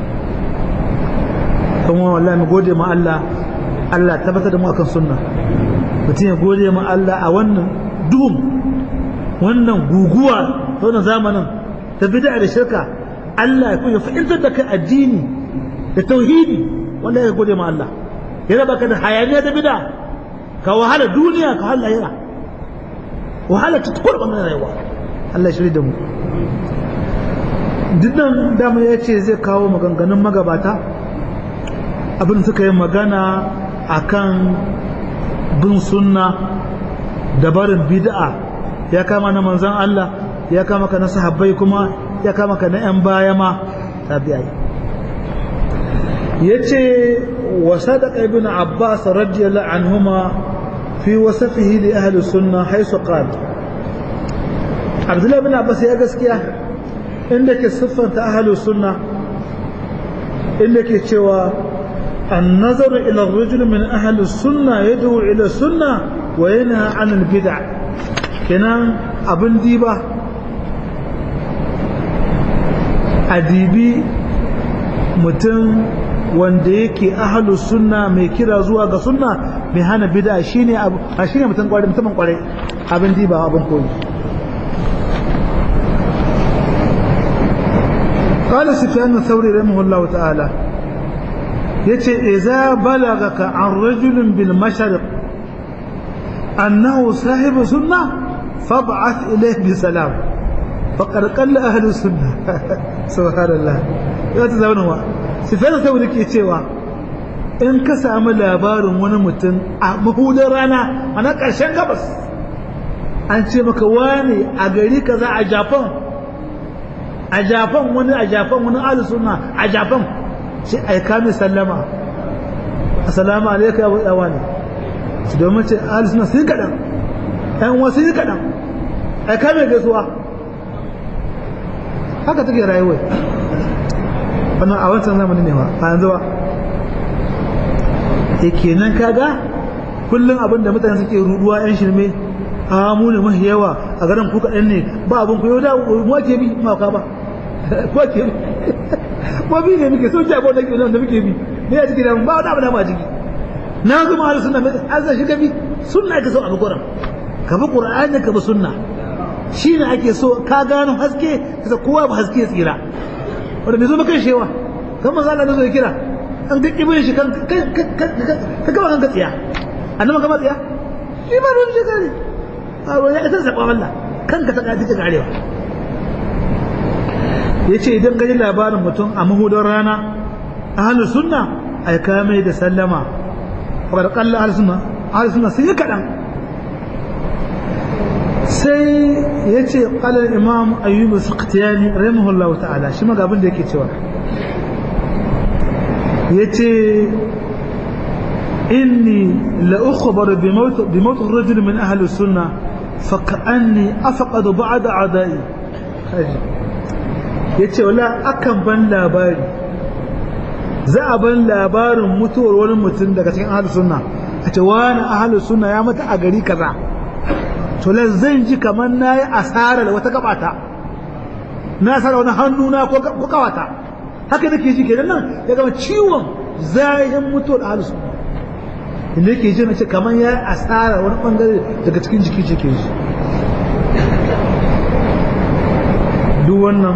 kuma wallahi mu gode ma Allah Allah tabbatar da mu akan sunna mutum ya gode ma Allah a wannan duhun wannan guguwa ta wannan zamanin ta bid'a da shirka Allah ya fahimtar da kai addini da tauhidi wanda ya gode ma Allah ya raba ka da hayaniya da bid'a ka wahala duniya ka wahala lahira wahala ta tukur wannan rayuwa Allah ya shirya da mu dukkan dama ya ce zai kawo maganganun magabata abin suka yi magana akan bin sunna da barin bid'a ya kama na manzan Allah ya kama ka na sahabbai kuma ya kama ka na 'yan baya ma tabi'ai ya ce wa sadaka ibn abbas radiyallahu anhuma fi wasafihi li ahli sunna haisu qala abdullahi ibn abbas ya gaskiya inda ke siffanta ahli sunna inda ke cewa النظر إلى الرجل من أهل السنة يدعو إلى السنة وينهى عن البدع كنا أبن ديبا أديبي متن wanda yake ahlus sunna mai kira zuwa ga sunna mai hana bid'a shine abu a shine mutum kware mutumin kware abin diba abin koyi قال سفيان الثوري رحمه الله تعالى يتي إذا بلغك عن رجل بالمشرق أنه صاحب سنة فابعث إليه بسلام فقد قل أهل السنة سبحان الله ya ta zaune wa sufyan saboda ke cewa in ka samu labarin wani mutum a mahudar rana a na ƙarshen gabas an ce maka wani a gari kaza a japan a japan wani a japan wani alu suna a japan shi aika mai sallama assalamu alaikum ya wani su domin ce alu suna sun kaɗan ‘yan wasu yi kaɗan aika mai gaisuwa haka take rayuwa wannan a wancan zamani ne ba a yanzu ba e kenan kaga kullum abin da mutane suke ruduwa yan shirme a mu ne mahi yawa a garin ku kaɗan ne ba abin ku yau da mu ake bi ma ka ba ko ake bi ko bi ne muke sauki abin da ke da muke bi ne a cikin ba wani abu da ma ciki na zama har sunna an zai shiga bi sunna ka so abu gurin ka bi qur'ani ka bi sunna shine ake so ka gano haske kasa kowa ba haske tsira wanda bai zo ba kan shewa kan manzo Allah zo ya kira an ga kibin shi kan ka gaba kan tsiya annabi gaba tsiya shi ba ruwan shi kare a ruwan ya isa zaɓa Allah kanka ta kaji ka karewa ya ce idan gaji labarin mutum a mahudar rana ahalus sunna aika mai da sallama wadda kalla ahalus sunna ahalus sunna sun yi kaɗan sai ya ce ƙalar imam ayyubu sakhtiyani rahimahullahu ta'ala shi ma gabin da yake cewa ya ce inni la ukhbar bi maut bi maut rajul min ahli sunna fa ka'anni afqadu ba'da a'da'i yace wala akan ban labari za a ban labarin mutuwar wani mutum daga cikin ahli sunna a ce wani ahli sunna ya mata a gari kaza to lan zan ji kamar na yi asarar wata gabata na asara wani hannuna ko kawata haka nake ji kenan nan ya gama ciwon zahin mutuwar ahlus sunna inda yake ji na ce kamar ya yi asara wani bangare daga cikin jiki ce ke ji duk wannan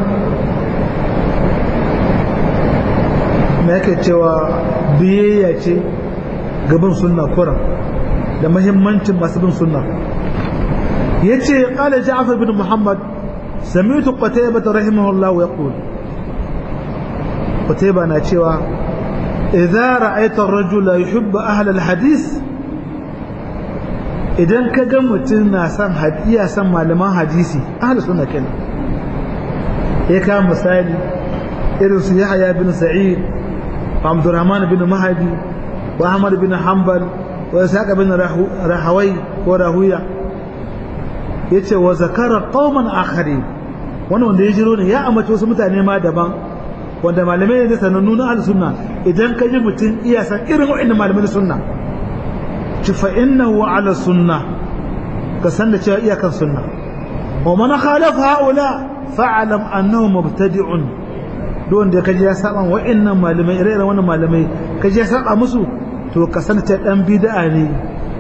na yake cewa biyayya ce gaban sunna kuran da mahimmancin masu bin sunna yace qala ja'far bin muhammad sami'tu qataybah rahimahullah yaqul qataybah na cewa idza ra'aita ar-rajula yuhibbu ahla al-hadith idan ka ga mutum na san hadiya san malaman hadisi ahli sunna kenan ya ka misali irin su yahya bin sa'id abdurrahman bin mahdi wa ahmad bin hanbal wa isaac bin rahawai ko rahuya ya ce wa zakara qauman akhari wani wanda ya jiro ne ya amince wasu mutane ma daban wanda malamai ne sanannu na al sunna idan ka ji mutum iya san irin wa'annan malamai sunna ci fa innahu ala sunna ka san da cewa iyakan sunna wa man khalafa haula fa'alam annahu mubtadi'un duk wanda kaji ya saba wa'annan malamai ire-iren wannan malamai kaji ya saba musu to ka san ta dan bid'a ne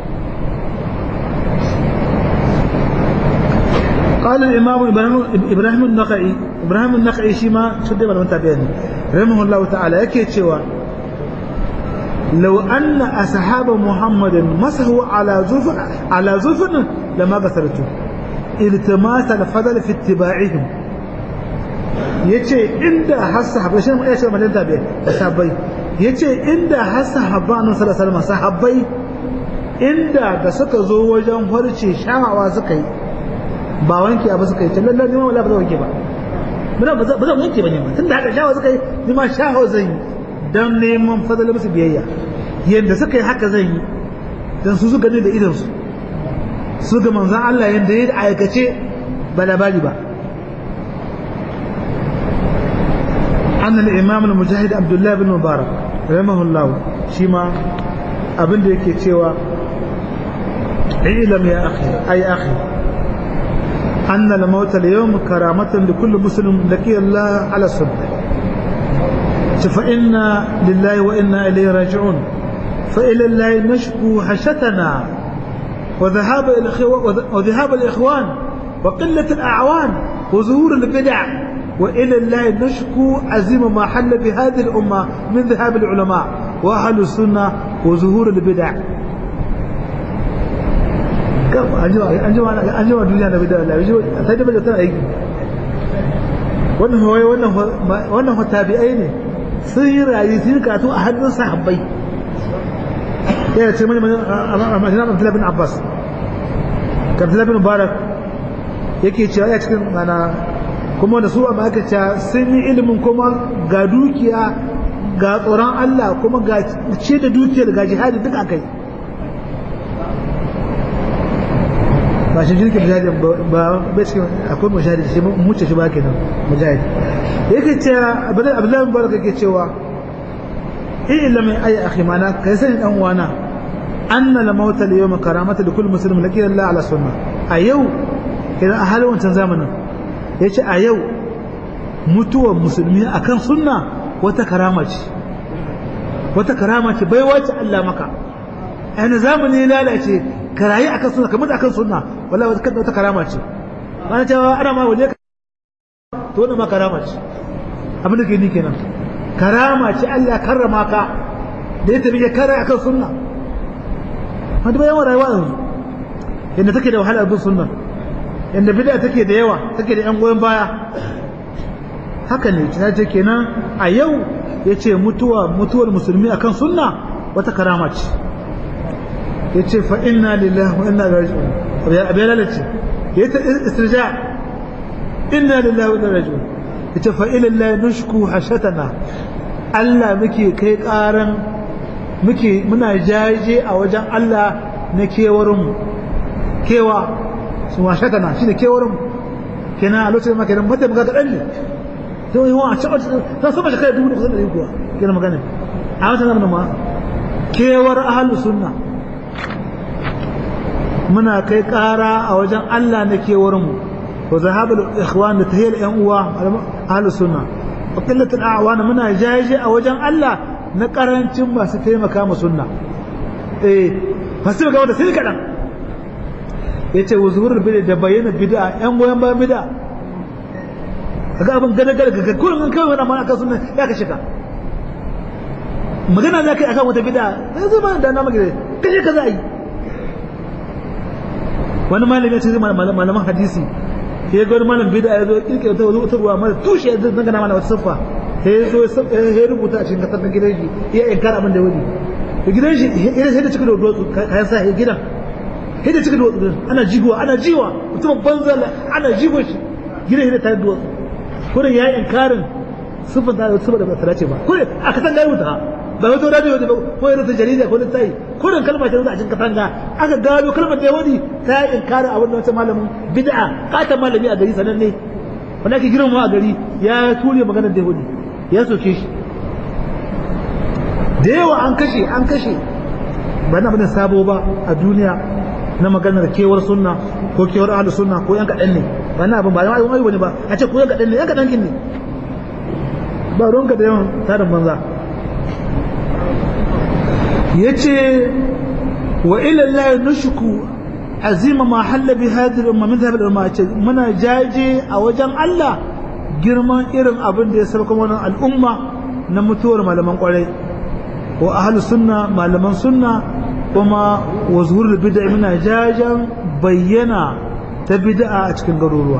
قال الإمام إبراهيم النخعي إبراهيم النخعي شما شد ولا من تابعني رحمه الله تعالى يكي شوى لو أن أصحاب محمد مسحوا على زفر على زفر لما غسلته التماس الفضل في اتباعهم yace inda har sahabbai shi ya ce madan tabi sahabbai yace inda har sahabba annabi sallallahu alaihi wasallam sahabbai inda da suka zo wajen farce shawawa suka yi ba wanke ba suka yi ta lallar nima wala ba zan wanke ba muna ba zan wanke ba ne ma tunda haka shawa suka yi nima shawa zan yi don neman fadala musu biyayya yadda suka yi haka zan yi don su suka ne da idansu su ga manzan Allah yadda ya aikace ba labari ba an al-imam al-mujahid abdullah bin mubarak rahimahullah shi ma abin da yake cewa ilam ya akhi ay akhi أن الموت اليوم كرامة لكل مسلم لقي الله على السنة فإنا لله وإنا إليه راجعون فإلى الله نشكو حشتنا وذهاب وذهاب الإخوان وقلة الأعوان وظهور البدع وإلى الله نشكو عزيم ما حل بهذه الأمة من ذهاب العلماء وأهل السنة وظهور البدع an jima duniya da bid'a Allah sai da bid'a tana aiki wannan hawaye wannan wannan tabi'ai ne sun yi rayu sun yi karatu a hannun sahabbai ya ce mani majina Abdullah bin Abbas Abdullah bin Mubarak yake cewa ya cikin mana kuma da su a ma'aikata sun yi ilimin kuma ga dukiya ga tsoron Allah kuma ga ce da dukiyar ga jihadi duk akai ba shi jirgin mujahid ba bai cikin akwai mujahid shi muce shi ba kenan mujahid yake cewa abdullahi bin baraka yake cewa in illa mai ayi akhi mana kai sani dan uwana anna la mauta al yawma karamata li kulli muslim laki Allah ala sunna a yau idan a halin wancan zamanin yace a yau mutuwar musulmi akan sunna wata karama ce wata karama ce bai wace Allah maka a zamani lalace ka rayu akan sunna kamar akan sunna wallahi wata wata karama ce ana cewa ana ma waje to wannan ma karama ce abin da ke ni kenan karama ce Allah karrama ka da ya tafi ya kare akan sunna wanda bayan rayuwa yanzu yadda take da wahala bin sunna yadda bid'a take da yawa take da yan goyon baya haka ne ta ce kenan a yau yace mutuwa mutuwar musulmi akan sunna wata karama ce yace fa inna lillahi wa inna ilaihi raji'un abiya lalace yace istirja inna lillahi wa inna ilaihi raji'un yace fa ila lillahi nushku hashatana Allah muke kai karan muke muna jaje a wajen Allah na kewarin mu kewa su hashatana shine kewarin mu kenan a lokacin ma kenan mutum ga kadan ne to yi wa a ci ta so ba shi kai dubu da kusan da kuwa kenan magana a wata nan ma kewar ahlus sunna muna kai ƙara a wajen Allah na kewarmu wa zahabul ikhwan da tahiyar ƴan uwa ahlus sunna wa qillatul a'wan muna jaje a wajen Allah na karancin masu taimaka mu sunna eh masu ga wanda sai kadan yace wa zuhurul bid'a da bayyana bid'a ƴan goyen bayan bid'a kaga abin gada gada ga kullun an kawai mana akan sunna ya ka shiga magana za ka yi akan wata bid'a sai ba da na magana kaje ka za a yi wani malami ya ce zai malaman hadisi ya ga wani malam bida ya zo kirkira ta wata ruwa mara tushe ya zanga na mana wata siffa ya zo ya rubuta a cikin kasar na gidan shi ya inkar abin da wani da gidan shi ya sai da cikin da duwatsu kayan sa ya gidan sai da cikin da duwatsu ana jigowa ana jiwa mutum banza ana jigo shi gidan shi da tare duwatsu kurin ya yi inkarin siffar da siffa da ba ta dace ba kurin a kasan gari wuta ba wata radio da ko irin ta jarida ko ta yi ko dan kalma ta a cikin katanga aka gano kalmar da wani ta yi inkarin abin da wata malamin bid'a kata malami a gari sananne wanda ake girma a gari ya ture maganar da wani ya soke shi da yawa an kashe an kashe ba na bane sabo ba a duniya na maganar kewar sunna ko kewar ahlus sunna ko yan kadan ne ba na abin ba na ayyukan ayyuka ne ba a ce ko yan kadan ne yan kadan kin ne ba ruwanka da yawan tarin banza yace wa ila Allah nushku azima ma halla bi hadhihi al-umma min dhahab al-umma muna jaje a wajen Allah girman irin abin da ya sauka wannan al'umma na mutuwar malaman kwarai wa ahlus sunna malaman sunna kuma wa zuhurul bid'a muna jajan bayyana ta bid'a a cikin garuruwa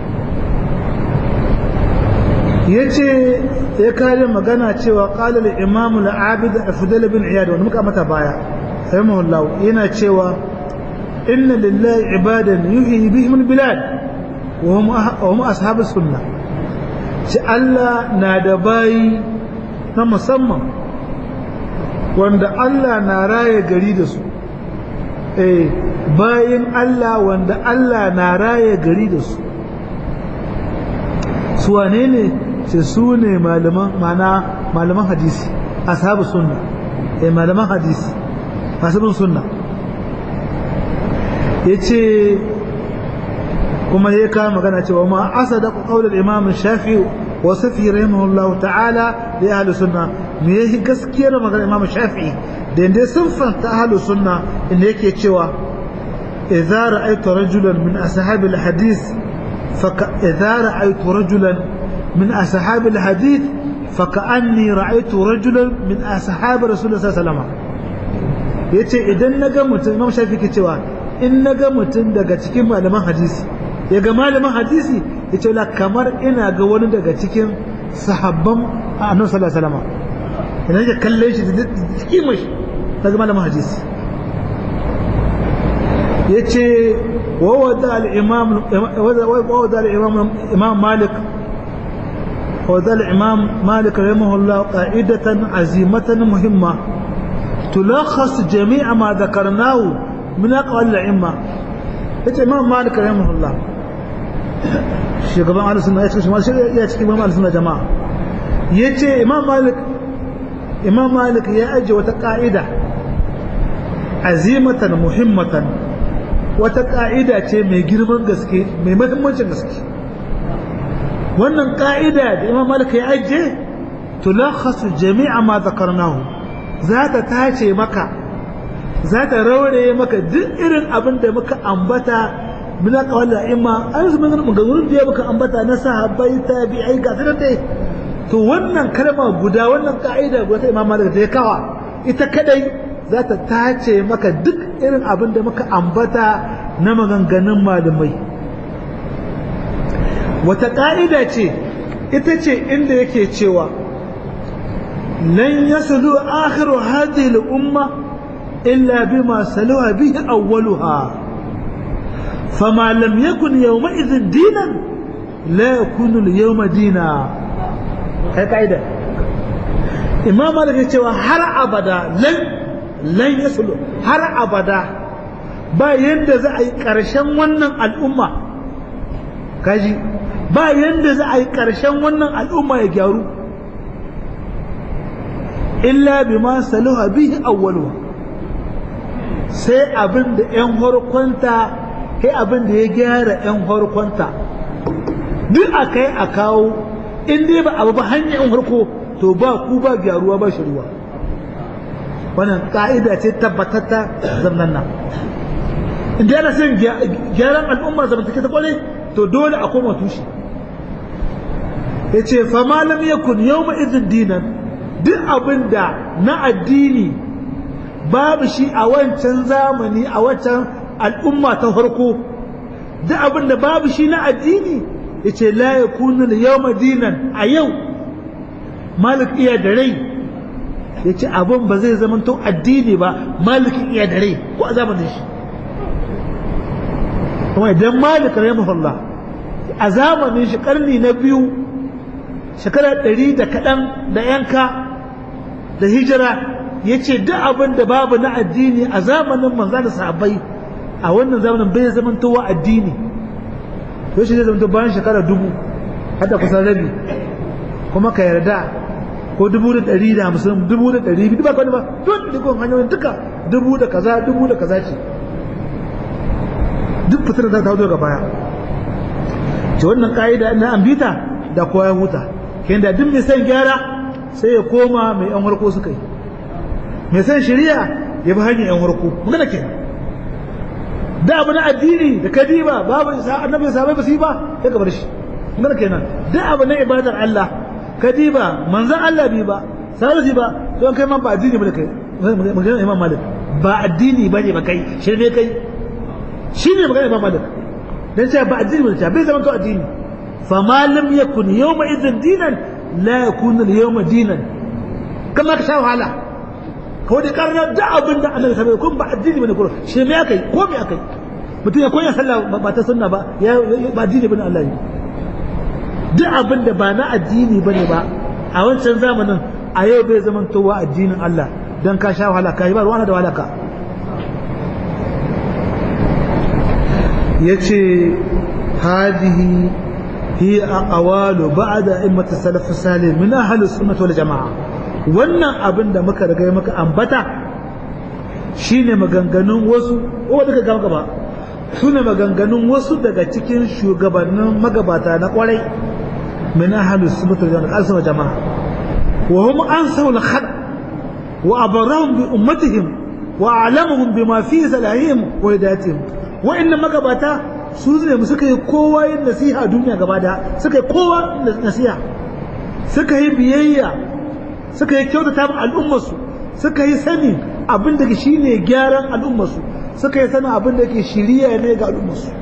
yace ya kare magana cewa qala al-imam al-abid afdal bin iyad wanda muka mata baya rahimahullah yana cewa inna lillahi ibadan yuhyi bihim al-bilad wa hum wa hum ashabus sunnah shi Allah na da bayi na musamman wanda Allah na raye gari da su eh bayin Allah wanda Allah na raye gari da su su wane ne sai su ne malaman mana malaman hadisi ashabu sunna eh malaman hadisi ashabun sunna yace kuma ya kawo magana cewa ma asada qaulul imam shafi wa safi rahimahullahu ta'ala li ahli sunna me yake gaskiyar magana imam shafi da inda sunfan ta ahli sunna inda yake cewa idza ra'aytu rajulan min ashabi al-hadith fa idza ra'aytu rajulan من أصحاب الحديث فكأني رأيت رجلا من أصحاب رسول الله صلى الله عليه وسلم yace idan na ga mutum imam shafi ke cewa in na ga mutum daga cikin malaman hadisi ya ga malaman hadisi ya ce la kamar ina ga wani daga cikin sahabban annabi sallallahu alaihi wasallam idan ya kalle shi da kimar shi daga malaman hadisi yace wa wada al-imam wa wada al-imam imam malik وذا الإمام مالك رحمه الله قاعدة عزيمة مهمة تلخص جميع ما ذكرناه من أقوال الأئمة الإمام مالك رحمه الله shugaban alisunna ya ce ya cikin imam alisunna jama'a ya ce imam malik imam malik ya ajiye wata ka'ida azimatan muhimmatan wata ka'ida ce mai girman gaske mai mahimmancin gaske wannan ka'ida da imam malik ya ajiye tulakhasu jami'a ma zakarnahu za ta tace maka za ta rauraye maka duk irin abin da muka ambata min aqwal imma an su mun maganganun da muka ambata na sahabbai tabi'ai ga sanar dai to wannan kalma guda wannan ka'ida guda ta imam malik da ya kawa ita kadai za ta tace maka duk irin abin da muka ambata na maganganun malamai wata ka'ida ce ita ce inda yake cewa lan yaslu akhiru hadhihi al-umma illa bima saluha bihi awwaluha فما لم يكن يومئذ دينا لا يكون اليوم دينا هاي قاعدة إمام مالك يقول هر أبدا لن لن يصل هر أبدا ba yanda za a yi ƙarshen wannan al'umma kaji ba yanda za a yi ƙarshen wannan al'umma ya gyaru illa bima saluha bihi awwaluha sai abin da 'yan harkonta kai abin da ya gyara 'yan harkonta duk a kai a kawo in dai ba abu ba hanyar 'yan harko to ba ku ba gyaruwa ba shi ruwa wannan ka'ida ce tabbatatta zamnan nan inda yana son gyaran al'umma zamantake ta kwale to dole a koma tushe ya ce fama lam yakun yau ma izin dinan duk abin da na addini babu shi a wancan zamani a wancan al'umma ta farko duk abin da babu shi na addini ya ce la ya kunu da yau madinan a yau malik iya da rai ya ce abin ba zai zama to addini ba malik iya da rai ko a zamanin shi kuma idan malik rahimahullah a zamanin shi karni na biyu shekara ɗari da kaɗan da yanka da hijira ya ce duk abin da babu na addini a zamanin manza da sahabbai a wannan zamanin bai zamantowa addini to shi zai zamanto bayan shekara dubu hada kusan rabi kuma ka yarda ko dubu da ɗari da hamsin dubu da ɗari biyu ba kwani ba duk dukkan hanyoyin duka dubu da kaza dubu da kaza ce duk fitar da ta daga baya ce wannan ka'ida na an bita da kowa ya huta kayan da duk mai son gyara sai ya koma mai yan harko suka yi mai son shari'a ya bi hanyar yan harko magana kenan da abu na addini da kadiba babu isa annabi sahabbai ba su yi ba sai ka bar shi magana kenan da abu na ibadar Allah kadiba manzon Allah bi ba sahabi ba don kai ma ba addini bane kai magana Imam Malik ba addini bane ba kai shirme kai shine magana Imam Malik dan cewa ba addini bane bai zama to addini fa ma lam yakun yawma idhin dinan la yakun al-yawma dinan kama ka sha wahala ko da karnar da abin da Allah ya kun ba addini bane ko shi me akai ko me akai mutum ya koya sallah ba ta sunna ba ya ba addini bane Allah ne duk abin da ba na addini bane ba a wancan zamanin a yau bai zaman towa addinin Allah dan ka sha wahala ka yi ba ruwana da wahala ka yace hadihi هي أقوال بعد أئمة السلف الصالح من أهل السنة والجماعة wannan abin da muka riga muka ambata shine maganganun wasu ko duka gaba gaba sune maganganun wasu daga cikin shugabannin magabata na kwarai min ahlus sunnah wal jama'a wa hum ansawul khad wa abarahum bi ummatihim wa a'lamuhum bima fi salahihim wa hidayatihim wa inna magabata su ne suka yi kowa yin nasiha a duniya gaba da suka yi kowa nasiha suka yi biyayya suka yi kyautata ma al'ummarsu suka yi sani abin da shi ne gyaran al'ummarsu suka yi sanin abin da ke shiriya ne ga al'ummarsu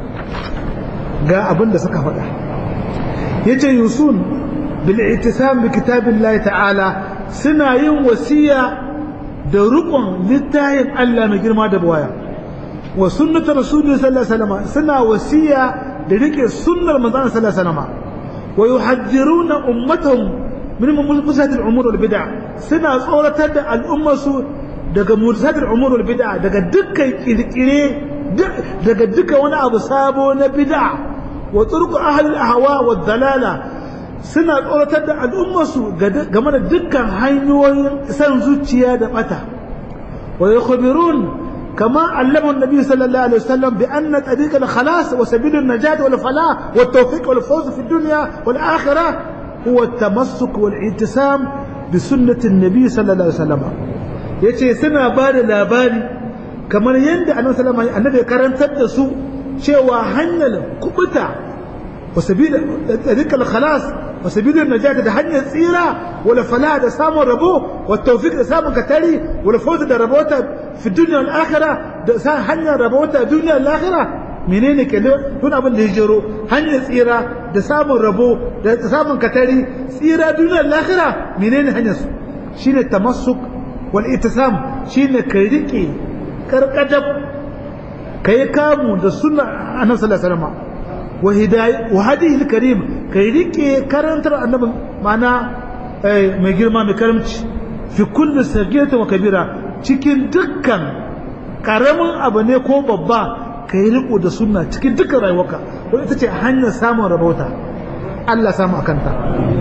ga abin da suka faɗa ya ce yusun bil itisam bi kitabin ta'ala suna yin wasiya da rukun littayin Allah mai girma da bawaya wa sunnatu rasulullahi sallallahu alaihi wasallam suna wasiya da rike sunnar manzon sallallahu alaihi wasallam wa yuhaddiruna ummatahum min mulkusat al-umur wal bid'a suna tsoratar da al'ummarsu daga mulkusat al-umur wal bid'a daga dukkan kirkire daga duka wani abu sabo na bid'a wa turku ahli al-ahwa wa dalala suna tsoratar da al'ummarsu game da dukkan hanyoyin san zuciya da bata wa yakhbirun كما علمه النبي صلى الله عليه وسلم بأن طريق الخلاص وسبيل النجاة والفلاح والتوفيق والفوز في الدنيا والآخرة هو التمسك والاعتصام بسنة النبي صلى الله عليه وسلم yace suna ba da labari kamar yadda annabi sallallahu alaihi annabi karantar da su cewa hanyar kubuta wa sabila tariqal khalas wa sabilun najata da hanyar tsira wala fala da samun rabo wa tawfiq da samun katari wala fawz da rabota fi dunya wal akhirah da sa hanyar rabota duniya wal akhirah menene ke tun abin da ya jero hanyar tsira da samun rabo da samun katari tsira duniyar lahira menene hanyar su shine tamassuk wal itisam shine ka rike karkadab kai kamu da sunna annabi sallallahu alaihi wasallam wa hidayah wa hadihi karim kai rike karantar annabi mana mai girma mai karamci fi kulli sagirata wa kabira cikin dukkan karamin abu ne ko babba ka yi riko da sunna cikin dukkan rayuwarka don ita ce hanyar samun rabauta Allah samu a kanta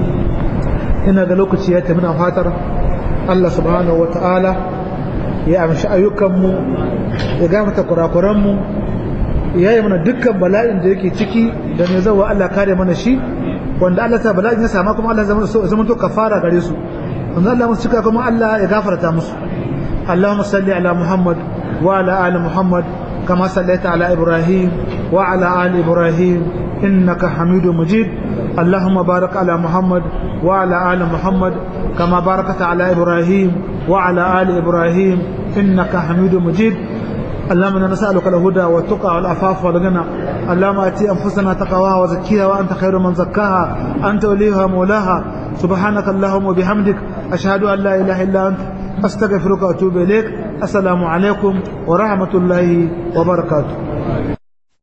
ina ga lokaci ya tafi na fatar Allah subhanahu wata'ala ya amshi ayyukanmu ya gafata kurakuranmu ya yi mana dukkan bala'in da yake ciki da mai zawa Allah kare mana shi wanda Allah ta bala'in ya sama kuma Allah zama to kafara gare su wanda Allah musu cika kuma Allah ya gafarta musu Allahumma salli ala Muhammad wa ala ali Muhammad كما صليت على إبراهيم وعلى آل إبراهيم إنك حميد مجيد اللهم بارك على محمد وعلى آل محمد كما باركت على إبراهيم وعلى آل إبراهيم إنك حميد مجيد اللهم انا نسالك الهدى والتقى والعفاف والغنى اللهم اتي انفسنا تقواها وزكيها وانت خير من زكاها انت وليها مولاها سبحانك اللهم وبحمدك اشهد ان لا اله الا انت استغفرك واتوب اليك السلام عليكم ورحمه الله وبركاته